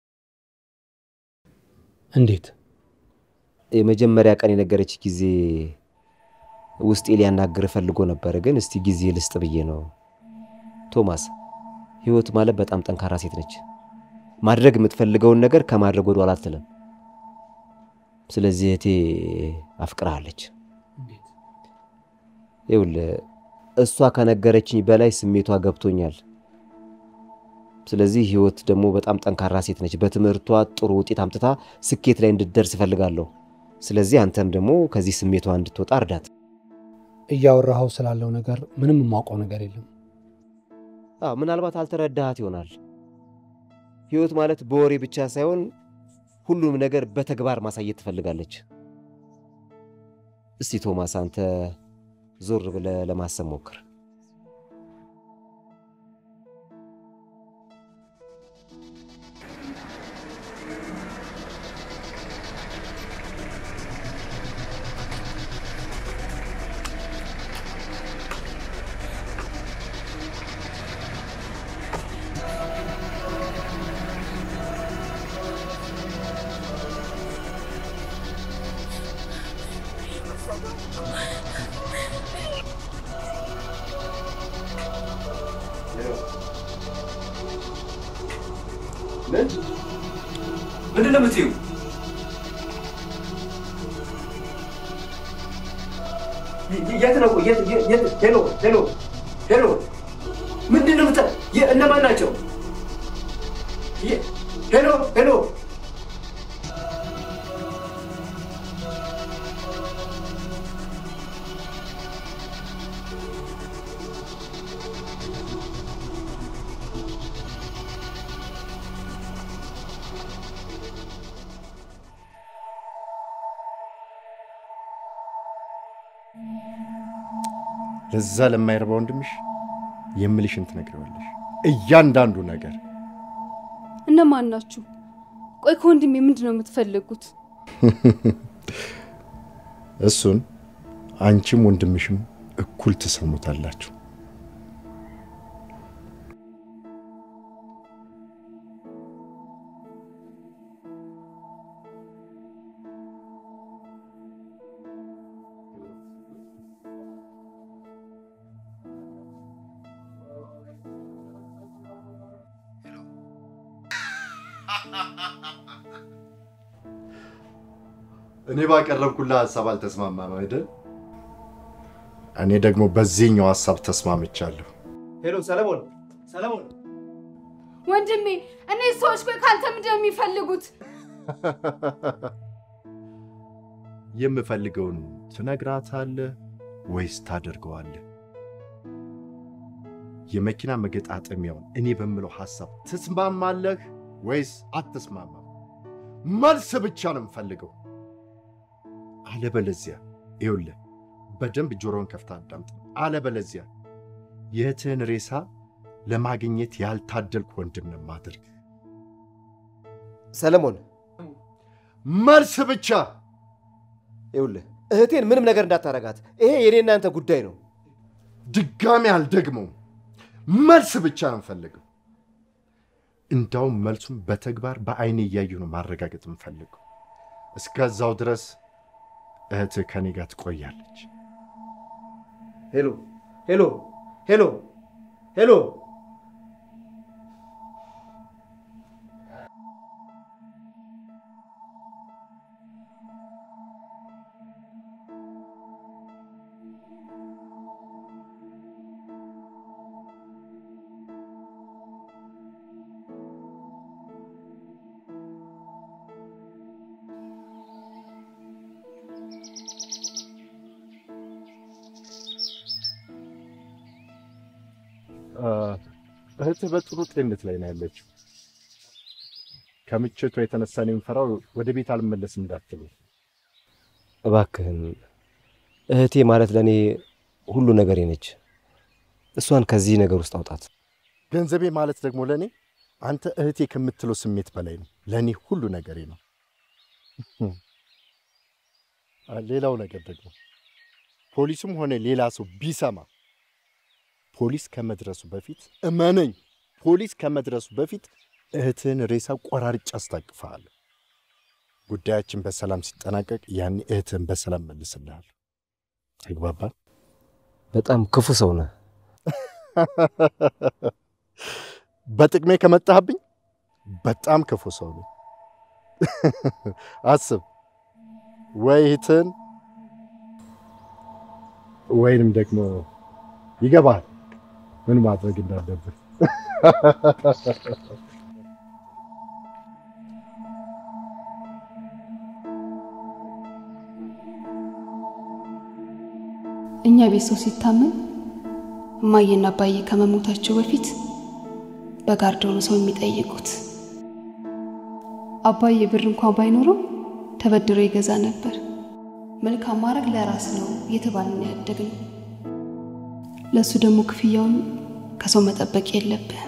እንዴት? የመጀመሪያ ቀን የነገረች ጊዜ ውስጤ ሊያናግር ፈልጎ ነበር፣ ግን እስቲ ጊዜ ልስጥ ብዬ ነው። ቶማስ፣ ህይወት ማለት በጣም ጠንካራ ሴት ነች። ማድረግ የምትፈልገውን ነገር ከማድረግ ወደኋላ አትልም። ስለዚህ እህቴ አፍቅርሃለች። ይኸውልህ እሷ ከነገረችኝ በላይ ስሜቷ ገብቶኛል። ስለዚህ ህይወት ደግሞ በጣም ጠንካራ ሴት ነች። በትምህርቷ ጥሩ ውጤት አምጥታ ስኬት ላይ እንድትደርስ እፈልጋለሁ። ስለዚህ አንተም ደግሞ ከዚህ ስሜቷ እንድትወጣ እርዳት። እያወራኸው ስላለው ነገር ምንም የማውቀው ነገር የለም። አዎ ምናልባት አልተረዳሃት ይሆናል። ህይወት ማለት በወሬ ብቻ ሳይሆን ሁሉም ነገር በተግባር ማሳየት ትፈልጋለች። እስቲ ቶማስ አንተ ዞር ብለህ ለማሰብ ሞክር። ምንድን ነው የምትይው? የት ነው? የት የት? ሄሎ ሄሎ ሄሎ፣ ምንድን ነው የምታ? እነማን ናቸው? ሄሎ ሄሎ ለዛ ለማይረባ ወንድምሽ የምልሽን ትነግሪዋለሽ። እያንዳንዱ ነገር እነማን ናችሁ? ቆይ ከወንድሜ ምንድን ነው የምትፈልጉት? እሱን አንቺም ወንድምሽም እኩል ትሰሙታላችሁ። እኔ ባቀረብኩልህ ሀሳብ አልተስማማም አይደል? እኔ ደግሞ በዚህኛው ሀሳብ ተስማምቻለሁ። ሄሎ ሰለሞን፣ ሰለሞን ወንድሜ፣ እነዚህ ሰዎች ቆይ ካንተ ምንድን ነው የሚፈልጉት? የምፈልገውን ትነግራታለህ ወይስ ታደርገዋለህ? የመኪና መገጣጠሚያውን እኔ በምለው ሀሳብ ትስማማለህ ወይስ አትስማማም? መልስ ብቻ ነው የምፈልገው። አለበለዚያ ይኸውልህ፣ በደንብ ጆሮን ከፍታ አዳምጥ። አለበለዚያ የእህትህን ሬሳ ለማግኘት ያልታደልክ ወንድም ነው የማደርግ። ሰለሞን መልስ ብቻ። ይኸውልህ እህቴን ምንም ነገር እንዳታረጋት። ይሄ የኔ እናንተ ጉዳይ ነው። ድጋሚ አልደግመውም። መልስ ብቻ ነው የምፈልገው። እንዳውም መልሱን በተግባር በአይኔ እያየሁ ነው ማረጋገጥ የምፈልገው። እስከዛው ድረስ እህትህ ከኔ ጋር ትቆያለች። ሄሎ ሄሎ ሄሎ ሄሎ እህትህ በጥሩ ጤንነት ላይ ነው ያለችው። ከምችቷ የተነሳ ነው የምፈራው ወደ ቤት አልመለስም እንዳትሉ። እባክህን እህቴ ማለት ለእኔ ሁሉ ነገሬ ነች። እሷን ከዚህ ነገር ውስጥ አውጣት። ገንዘቤ ማለት ደግሞ ለእኔ አንተ እህቴ ከምትለው ስሜት በላይ ነው። ለእኔ ሁሉ ነገሬ ነው። ሌላው ነገር ደግሞ ፖሊስም ሆነ ሌላ ሰው ቢሰማ ፖሊስ ከመድረሱ በፊት እመነኝ፣ ፖሊስ ከመድረሱ በፊት እህትህን ሬሳ ቆራርጬ አስታቅፍሃለሁ። ጉዳያችን በሰላም ሲጠናቀቅ ያኔ እህትህን በሰላም መልስልሃለሁ። ተግባባን? በጣም ክፉ ሰው ነህ። በጥቅሜ ከመጣህብኝ በጣም ክፉ ሰው ነው። አስብ፣ ወይ እህትህን ወይንም ደግሞ ይገባል ምን ማድረግ እንዳለብን። እኛ ቤት ሰው ሲታመም እማዬና አባዬ ከመሞታቸው በፊት በጋርዶ ነው ሰው የሚጠይቁት። አባዬ ብር እንኳን ባይኖረው ተበድሮ ይገዛ ነበር። መልካም ማድረግ ለራስ ነው እየተባልን ያደግነው። ለእሱ ደግሞ ክፍያውን ከሰው መጠበቅ የለብህም።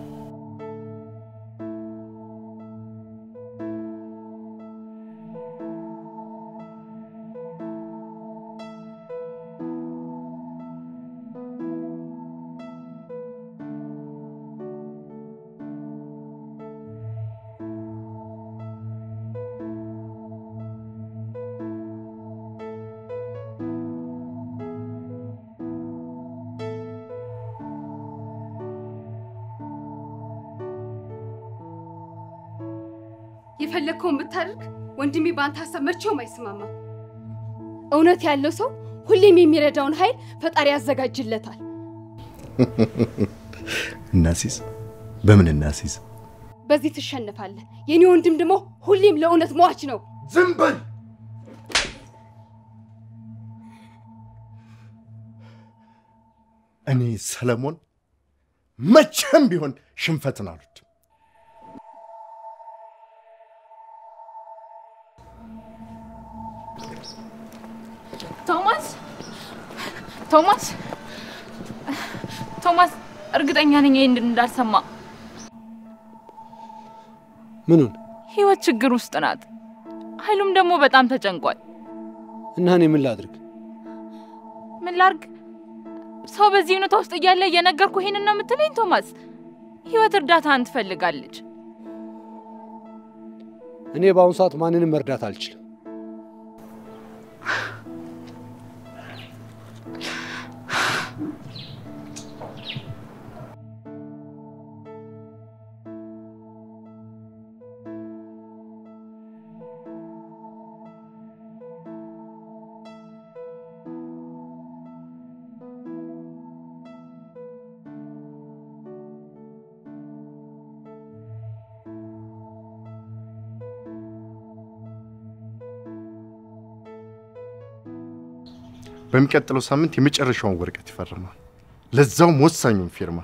የፈለግከውን ብታደርግ ወንድሜ በአንተ ሀሳብ መቼውም አይስማማም። እውነት ያለው ሰው ሁሌም የሚረዳውን ኃይል ፈጣሪ ያዘጋጅለታል። እናሲዝ በምን እናሲዝ? በዚህ ትሸንፋለህ። የኔ ወንድም ደግሞ ሁሌም ለእውነት ሟች ነው። ዝም በል። እኔ ሰለሞን መቼም ቢሆን ሽንፈትን አሉት። ቶማስ ቶማስ ቶማስ፣ እርግጠኛ ነኝ ይህን እንዳልሰማ። ምኑን? ህይወት ችግር ውስጥ ናት። ኃይሉም ደግሞ በጣም ተጨንቋል። እና እኔ ምን ላድርግ? ምን ላርግ? ሰው በዚህ ሁኔታ ውስጥ እያለ እየነገርኩ ይሄንን ነው የምትለኝ? ቶማስ፣ ህይወት እርዳታን ትፈልጋለች። እኔ በአሁኑ ሰዓት ማንንም መርዳት አልችልም። በሚቀጥለው ሳምንት የመጨረሻውን ወረቀት ይፈርማል። ለዛውም ወሳኙን ፊርማ።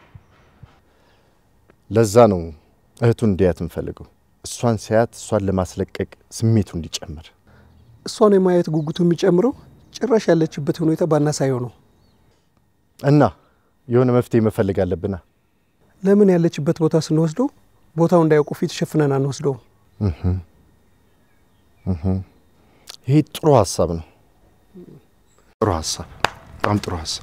ለዛ ነው እህቱን እንዲያት እንፈልገው። እሷን ሲያት እሷን ለማስለቀቅ ስሜቱ እንዲጨምር። እሷን የማየት ጉጉቱ የሚጨምረው ጭራሽ ያለችበት ሁኔታ ባናሳየው ነው። እና የሆነ መፍትሄ መፈለግ አለብና ለምን ያለችበት ቦታ ስንወስደው ቦታው እንዳያውቁ ፊት ሸፍነን አንወስደውም? እህ እህ ይሄ ጥሩ ሀሳብ ነው። ጥሩ ሀሳብ፣ በጣም ጥሩ ሀሳብ።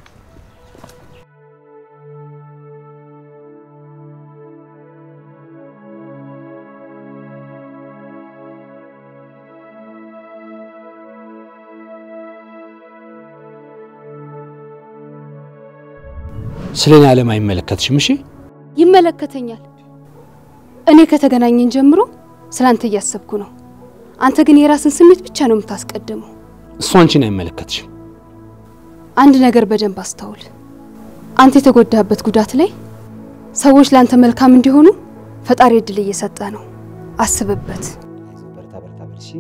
ስለ እኔ ዓለም አይመለከትሽም። እሺ ይመለከተኛል። እኔ ከተገናኘን ጀምሮ ስለ አንተ እያሰብኩ ነው። አንተ ግን የራስን ስሜት ብቻ ነው የምታስቀድመው። እሱ አንቺን አይመለከትሽም። አንድ ነገር በደንብ አስተውል። አንተ የተጎዳህበት ጉዳት ላይ ሰዎች ለአንተ መልካም እንዲሆኑ ፈጣሪ እድል እየሰጠ ነው። አስብበት። በርታ በርታ በል እሺ።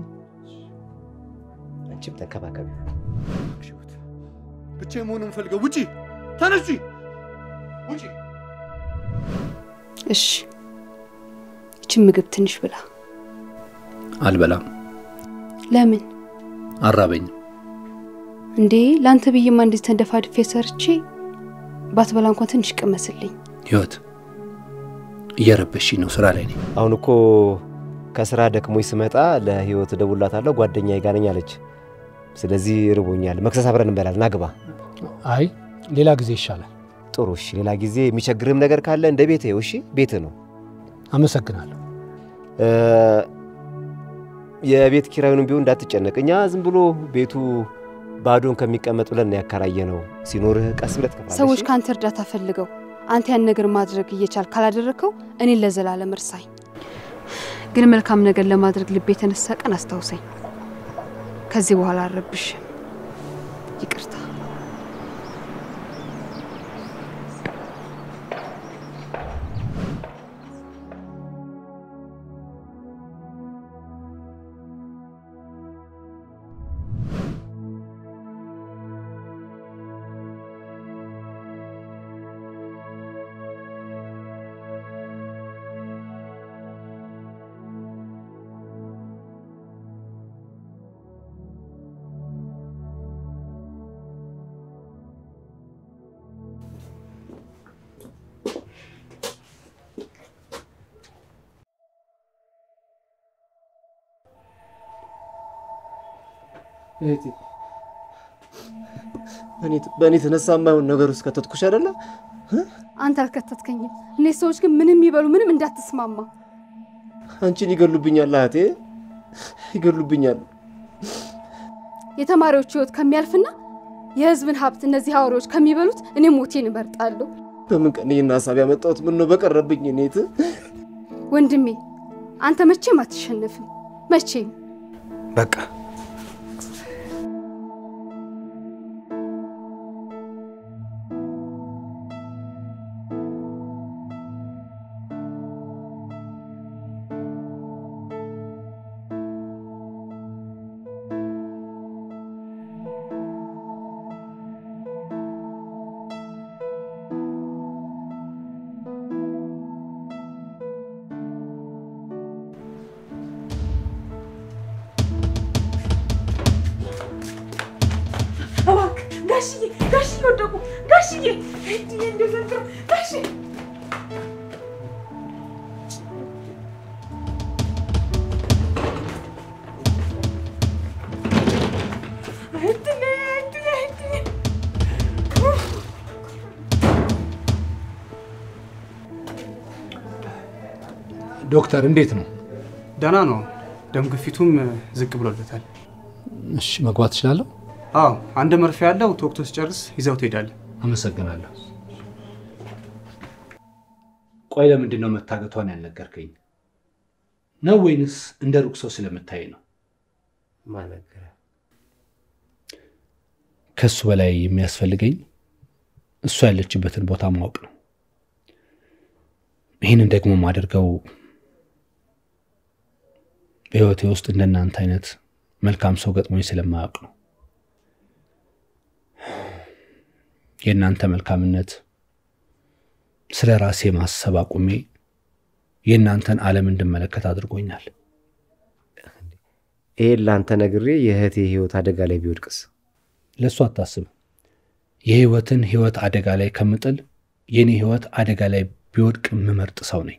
አንቺም ተንከባከቢ። ብቻ መሆኑን ፈልገው ውጪ፣ ተነሺ፣ ውጪ። እሺ፣ ይችን ምግብ ትንሽ ብላ። አልበላም፣ ለምን አራበኝም። እንዴ? ለአንተ ብዬማ እንደዚህ ተንደፋድፌ ሰርቼ ባትበላ እንኳን ትንሽ ቅመስልኝ። ህይወት እየረበሽኝ ነው። ስራ ላይ ነኝ። አሁን እኮ ከስራ ደክሞኝ ስመጣ ለህይወት እደውልላታለሁ ጓደኛዬ ጋር ነኝ አለች። ስለዚህ ርቦኛል፣ መክሰስ አብረን እንበላለን። ና ግባ። አይ ሌላ ጊዜ ይሻላል። ጥሩ እሺ። ሌላ ጊዜ የሚቸግርህም ነገር ካለ እንደ ቤትህ እሺ። ቤትህ ነው። አመሰግናለሁ። እ፣ የቤት ኪራዩንም ቢሆን እንዳትጨነቅ። እኛ ዝም ብሎ ቤቱ ባዶን ከሚቀመጥ ብለን ነው ያከራየ ነው። ሲኖርህ ቀስ ብለህ ትከፍላለህ። ሰዎች እሺ? ከአንተ እርዳታ ፈልገው አንተ ያን ነገር ማድረግ እየቻል ካላደረግከው እኔን ለዘላለም እርሳኝ። ግን መልካም ነገር ለማድረግ ልብ የተነሳ ቀን አስታውሰኝ። ከዚህ በኋላ አልረብሽም። ይቅርታ። እህቴ በእኔ የተነሳ የማይሆን ነገር ውስጥ ከተትኩሽ አይደለ? አንተ አልከተትከኝም። እነዚህ ሰዎች ግን ምንም ይበሉ ምንም እንዳትስማማ። አንቺን ይገሉብኛል እህቴ፣ ይገሉብኛል። የተማሪዎች ህይወት ከሚያልፍና የህዝብን ሀብት እነዚህ አውሬዎች ከሚበሉት እኔ ሞቴን እመርጣለሁ። በምን ቀን ይህን ሀሳብ ያመጣሁት? ምን ነው በቀረብኝ። እኔት ወንድሜ አንተ መቼም አትሸነፍም። መቼም በቃ እባክህ ጋሽዬ፣ ጋሽዬ ወደቁ። ጋሽዬ እድዬ እንደው ዘንድሮ ጋሽዬ እድሌ እድሌ እድሌ ዶክተር እንዴት ነው? ደህና ነው። ደም ግፊቱም ዝቅ ብሎለታል። እሺ መግባት እችላለሁ? አዎ፣ አንድ መርፌ ያለው ተወቅቶ ሲጨርስ ይዘው ትሄዳለህ። አመሰግናለሁ። ቆይ ለምንድን ነው መታገቷን ያልነገርከኝ? ነው ወይንስ እንደ ሩቅ ሰው ስለምታይ ነው? ማነገረ ከሱ በላይ የሚያስፈልገኝ እሷ ያለችበትን ቦታ ማወቅ ነው። ይህንን ደግሞ ማደርገው በህይወቴ ውስጥ እንደናንተ አይነት መልካም ሰው ገጥሞኝ ስለማያውቅ ነው። የእናንተ መልካምነት ስለ ራሴ ማሰብ አቁሜ የእናንተን ዓለም እንድመለከት አድርጎኛል። ይሄን ለአንተ ነግሬ የእህቴ ህይወት አደጋ ላይ ቢወድቅስ? ለእሱ አታስብ። የህይወትን ህይወት አደጋ ላይ ከምጥል የእኔ ህይወት አደጋ ላይ ቢወድቅ የምመርጥ ሰው ነኝ።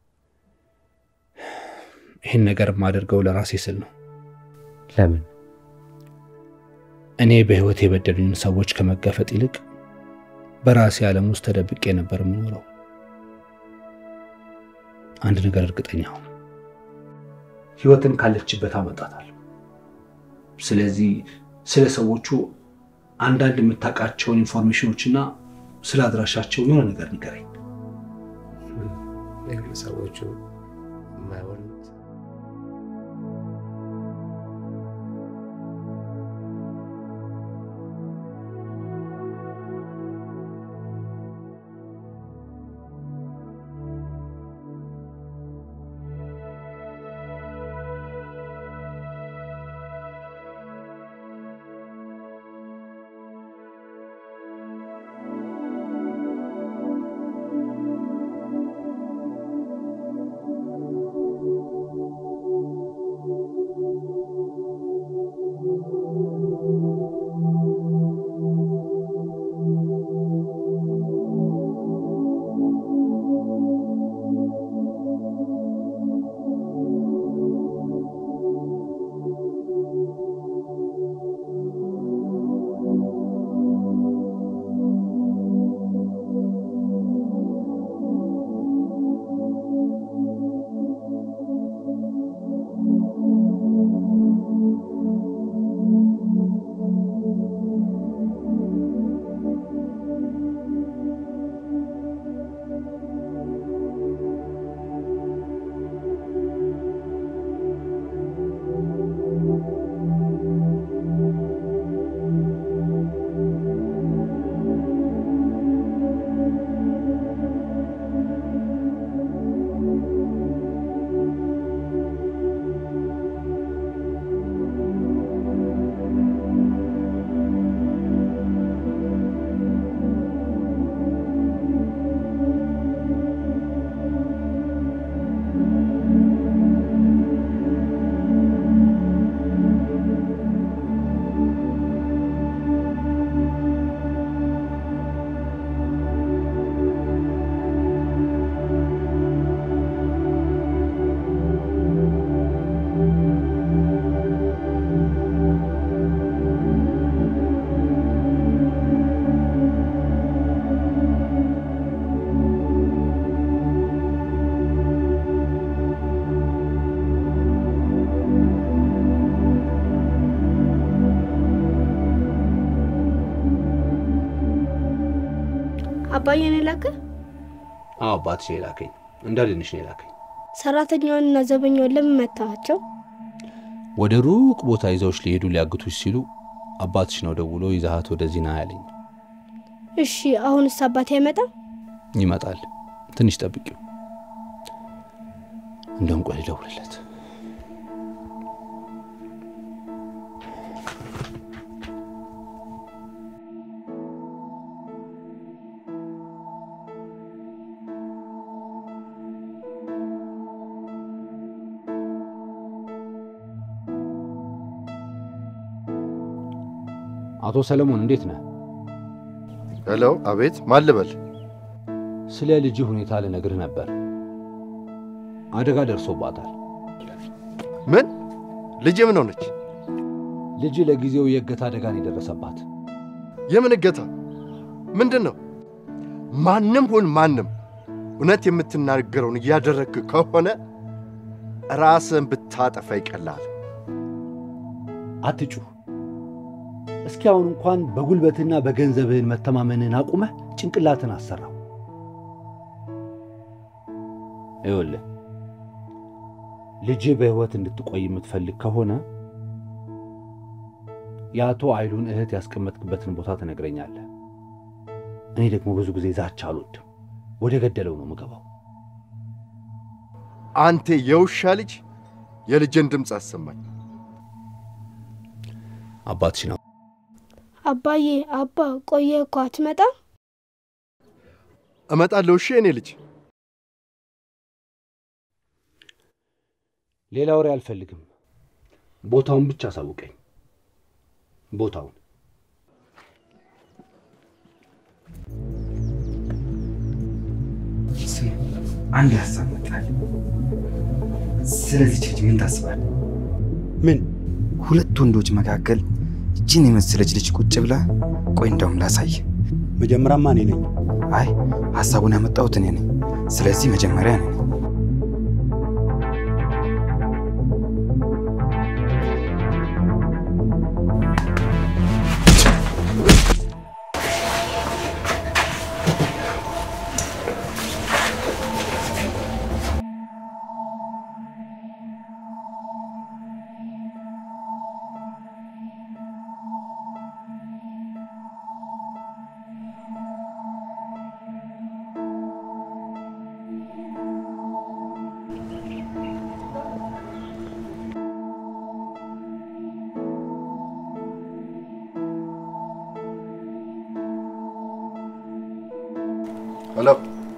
ይህን ነገር የማደርገው ለራሴ ስል ነው። ለምን? እኔ በህይወት የበደሉኝ ሰዎች ከመጋፈጥ ይልቅ በራሴ ዓለም ውስጥ ተደብቄ ነበር የምኖረው። አንድ ነገር እርግጠኛ ሁን፣ ህይወትን ካለችበት አመጣታለሁ። ስለዚህ ስለ ሰዎቹ አንዳንድ የምታውቃቸውን ኢንፎርሜሽኖችና ስለ አድራሻቸው የሆነ ነገር ንገረኝ። ሰዎቹ የማይሆኑት አባዬን የላከ አዎ አባትሽ ነው የላከኝ፣ እንዳድንሽ ነው የላከኝ። ሰራተኛዋንና ዘበኛውን ለምን መታቸው? ወደ ሩቅ ቦታ ይዘውሽ ሊሄዱ ሊያግቱሽ ሲሉ አባትሽ ነው ደውሎ ይዛሃት ወደዚህ ና ያለኝ። እሺ አሁንስ አባቴ አይመጣም? ይመጣል፣ ትንሽ ጠብቂው። እንደውም ቆይ ልደውልለት። አቶ ሰለሞን እንዴት ነህ? ሄሎ፣ አቤት። ማን ልበል? ስለ ልጅ ሁኔታ ልነግርህ ነበር። አደጋ ደርሶባታል። ምን? ልጄ ምን ሆነች? ልጅ ለጊዜው የእገታ አደጋ ነው የደረሰባት። የምን እገታ? ምንድን ነው? ማንም ሁን ማንም እውነት የምትናገረውን እያደረግክ ከሆነ ራስን ብታጠፋ ይቀላል። አትጩህ። እስኪ አሁን እንኳን በጉልበትና በገንዘብህን መተማመንህን አቁመህ ጭንቅላትን አሰራው። ይኸውልህ ልጅህ በሕይወት እንድትቆይ የምትፈልግ ከሆነ የአቶ አይሉን እህት ያስቀመጥክበትን ቦታ ትነግረኛለህ። እኔ ደግሞ ብዙ ጊዜ ዛቻ አልወድም። ወደ ገደለው ነው የምገባው። አንተ የውሻ ልጅ የልጅን ድምፅ አሰማኝ። አባትሽ ነው። አባዬ አባ ቆየ እኮ አትመጣም? እመጣለሁ። እሺ የኔ ልጅ። ሌላ ወሬ አልፈልግም። ቦታውን ብቻ አሳውቀኝ። ቦታውን ስም አንድ ሀሳብ መጣል። ስለዚች ልጅ ምን ታስባለህ? ምን ሁለት ወንዶች መካከል እጅን የመሰለች ልጅ ቁጭ ብላ፣ ቆይ እንደውም ላሳይ። መጀመሪያማ እኔ ነኝ። አይ ሀሳቡን ያመጣሁት እኔ ነኝ። ስለዚህ መጀመሪያ እኔ ነኝ። ሄሎ።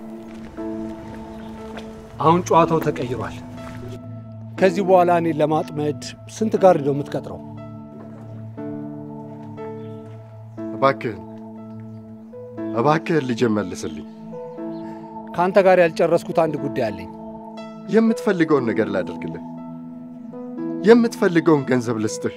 አሁን ጨዋታው ተቀይሯል። ከዚህ በኋላ እኔን ለማጥመድ ስንት ጋር ነው የምትቀጥረው? እባክህን እባክህን ልጄ መልስልኝ። ከአንተ ጋር ያልጨረስኩት አንድ ጉዳይ አለኝ። የምትፈልገውን ነገር ላደርግልህ፣ የምትፈልገውን ገንዘብ ልስጥህ።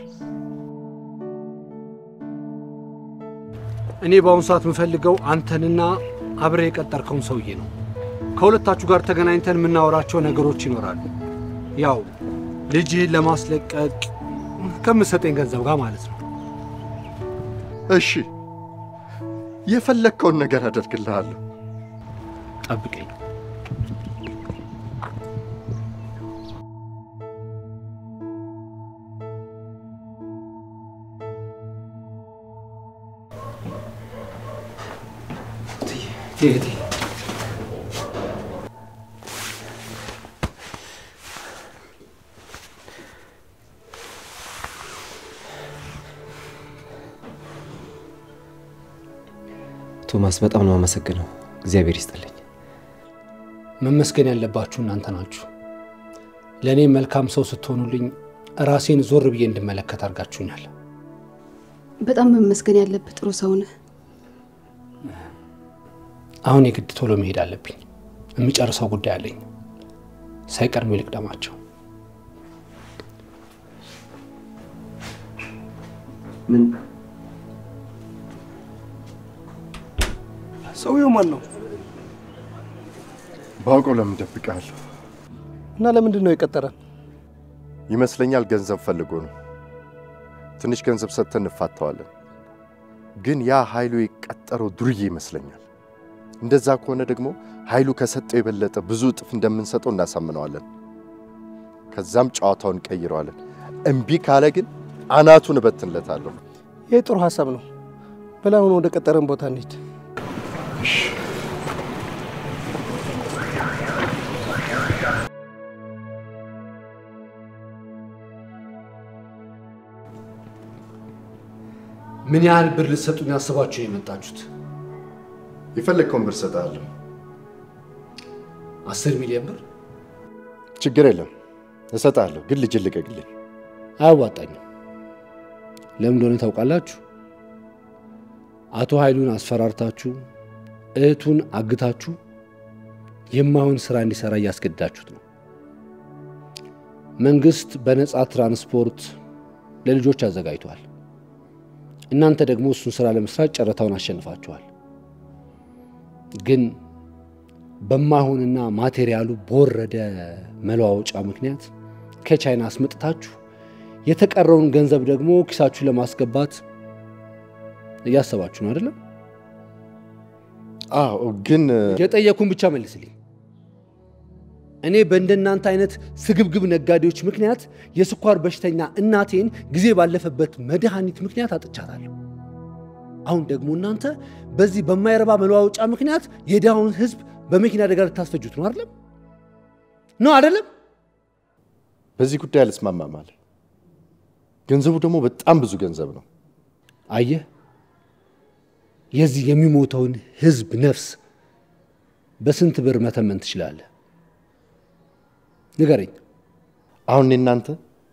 እኔ በአሁኑ ሰዓት የምፈልገው አንተንና አብሬ የቀጠርከውን ሰውዬ ነው። ከሁለታችሁ ጋር ተገናኝተን የምናወራቸው ነገሮች ይኖራሉ። ያው ልጅህን ለማስለቀቅ ከምሰጠኝ ገንዘብ ጋር ማለት ነው። እሺ፣ የፈለግከውን ነገር አደርግልሃለሁ። ጠብቀኝ። እህቴ ቶማስ በጣም ነው አመሰግነው። እግዚአብሔር ይስጥልኝ። መመስገን ያለባችሁ እናንተ ናችሁ። ለእኔ መልካም ሰው ስትሆኑልኝ ራሴን ዞር ብዬ እንድመለከት አድርጋችሁኛል። በጣም መመስገን ያለብህ ጥሩ ሰው ነህ። አሁን የግድ ቶሎ መሄድ አለብኝ። የሚጨርሰው ጉዳይ አለኝ። ሳይቀድሙ ልቅደማቸው። ምን ሰውየው ማን ነው? ባውቀው ለምን ደብቃለሁ? እና ለምንድን ነው የቀጠረን? ይመስለኛል ገንዘብ ፈልጎ ነው። ትንሽ ገንዘብ ሰጥተን እንፋተዋለን። ግን ያ ኃይሉ የቀጠረው ዱርዬ ይመስለኛል። እንደዛ ከሆነ ደግሞ ኃይሉ ከሰጠው የበለጠ ብዙ እጥፍ እንደምንሰጠው እናሳምነዋለን። ከዛም ጨዋታውን ቀይረዋለን። እምቢ ካለ ግን አናቱን እበትንለታለሁ። ይህ ጥሩ ሀሳብ ነው። በላሁን ወደ ቀጠረን ቦታ እንሂድ። ምን ያህል ብር ልትሰጡኝ አስባችሁ ነው የመጣችሁት? የፈለግከውን ብር እሰጥሃለሁ። አስር ሚሊዮን ብር ችግር የለም እሰጥሃለሁ፣ ግን ልጅ ልቀቅልኝ። አያዋጣኝም። ለምን እንደሆነ ታውቃላችሁ? አቶ ኃይሉን አስፈራርታችሁ እህቱን አግታችሁ የማይሆን ስራ እንዲሰራ እያስገድዳችሁት ነው። መንግስት በነፃ ትራንስፖርት ለልጆች አዘጋጅቷል። እናንተ ደግሞ እሱን ስራ ለመስራት ጨረታውን አሸንፋችኋል። ግን በማይሆንና ማቴሪያሉ በወረደ መለዋወጫ ምክንያት ከቻይና አስመጥታችሁ የተቀረውን ገንዘብ ደግሞ ኪሳችሁ ለማስገባት እያሰባችሁ ነው አይደለም? አዎ፣ ግን የጠየኩን ብቻ መልስልኝ። እኔ በእንደናንተ አይነት ስግብግብ ነጋዴዎች ምክንያት የስኳር በሽተኛ እናቴን ጊዜ ባለፈበት መድኃኒት ምክንያት አጥቻታለሁ። አሁን ደግሞ እናንተ በዚህ በማይረባ መለዋወጫ ምክንያት የድሃውን ህዝብ በመኪና አደጋ ልታስፈጁት ነው አይደለም? ነው አይደለም? በዚህ ጉዳይ አልስማማም አለ። ገንዘቡ ደግሞ በጣም ብዙ ገንዘብ ነው። አየህ፣ የዚህ የሚሞተውን ህዝብ ነፍስ በስንት ብር መተመን ትችላለህ? ንገረኝ። አሁን እኔ እናንተ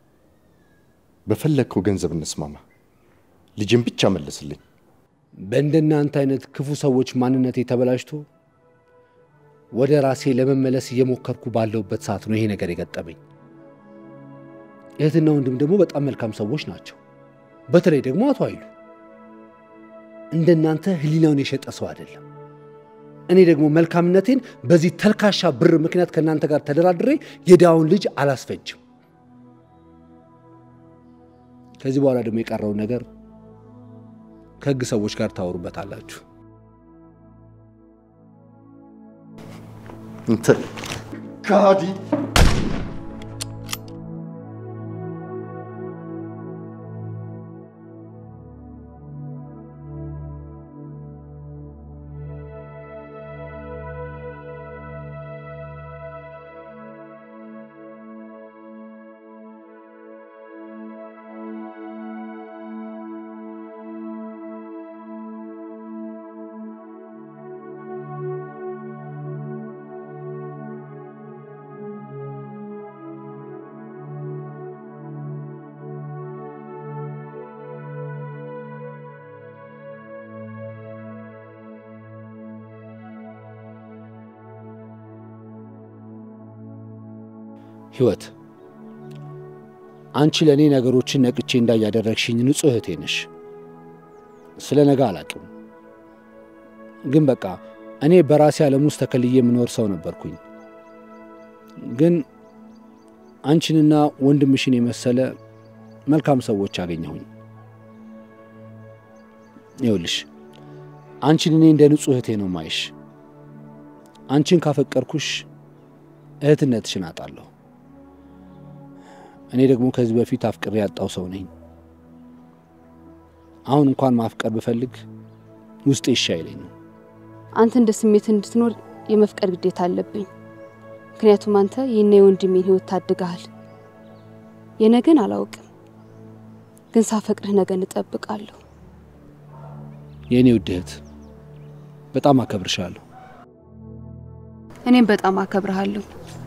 በፈለግከው ገንዘብ እንስማማ፣ ልጅን ብቻ መልስልኝ። በእንደናንተ አይነት ክፉ ሰዎች ማንነቴ ተበላሽቶ ወደ ራሴ ለመመለስ እየሞከርኩ ባለሁበት ሰዓት ነው ይሄ ነገር የገጠመኝ። እህትና ወንድም ደግሞ በጣም መልካም ሰዎች ናቸው። በተለይ ደግሞ አቶ ኃይሉ እንደናንተ ህሊናውን የሸጠ ሰው አይደለም። እኔ ደግሞ መልካምነቴን በዚህ ተልካሻ ብር ምክንያት ከእናንተ ጋር ተደራድሬ የድሃውን ልጅ አላስፈጅም። ከዚህ በኋላ ደግሞ የቀረውን ነገር ከህግ ሰዎች ጋር ታወሩበታላችሁ። እንተ ከሃዲ ህይወት አንቺ ለእኔ ነገሮችን ነቅቼ እንዳያደረግሽኝ ንጹህ እህቴ ነሽ። ስለ ነገ አላቅም፣ ግን በቃ እኔ በራሴ ዓለም ውስጥ ተከልዬ የምኖር ሰው ነበርኩኝ። ግን አንቺንና ወንድምሽን የመሰለ መልካም ሰዎች አገኘሁኝ። ይኸውልሽ አንቺን እኔ እንደ ንጹህ እህቴ ነው ማይሽ። አንቺን ካፈቀርኩሽ እህትነትሽን አጣለሁ። እኔ ደግሞ ከዚህ በፊት አፍቅሬ ያጣው ሰው ነኝ። አሁን እንኳን ማፍቀር ብፈልግ ውስጤ እሺ አይለኝም። አንተ እንደ ስሜት እንድትኖር የመፍቀድ ግዴታ አለብኝ። ምክንያቱም አንተ ይህና የወንድሜን ህይወት ታድገሃል። የነገን አላውቅም፣ ግን ሳፈቅርህ ነገን እጠብቃለሁ። የእኔ ውድ እህት በጣም አከብርሻለሁ። እኔም በጣም አከብርሃለሁ።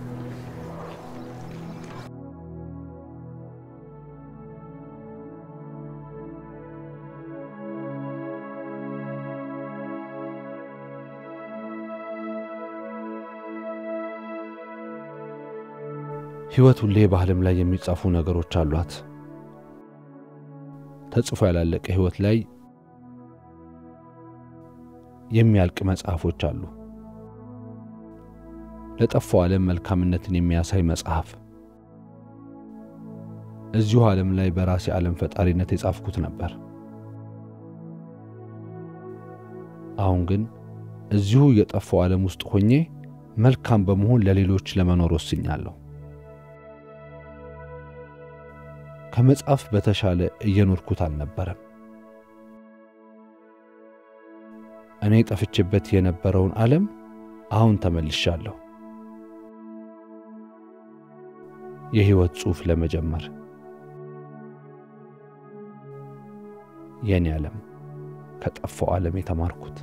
ህይወት ሁሌ በዓለም ላይ የሚጻፉ ነገሮች አሏት። ተጽፎ ያላለቀ ህይወት ላይ የሚያልቅ መጽሐፎች አሉ። ለጠፋው ዓለም መልካምነትን የሚያሳይ መጽሐፍ እዚሁ ዓለም ላይ በራሴ ዓለም ፈጣሪነት የጻፍኩት ነበር። አሁን ግን እዚሁ የጠፋው ዓለም ውስጥ ሆኜ መልካም በመሆን ለሌሎች ለመኖር ወስኛለሁ። ከመጽሐፍ በተሻለ እየኖርኩት አልነበረም። እኔ ጠፍቼበት የነበረውን ዓለም አሁን ተመልሻለሁ። የህይወት ጽሑፍ ለመጀመር የኔ ዓለም ከጠፋው ዓለም የተማርኩት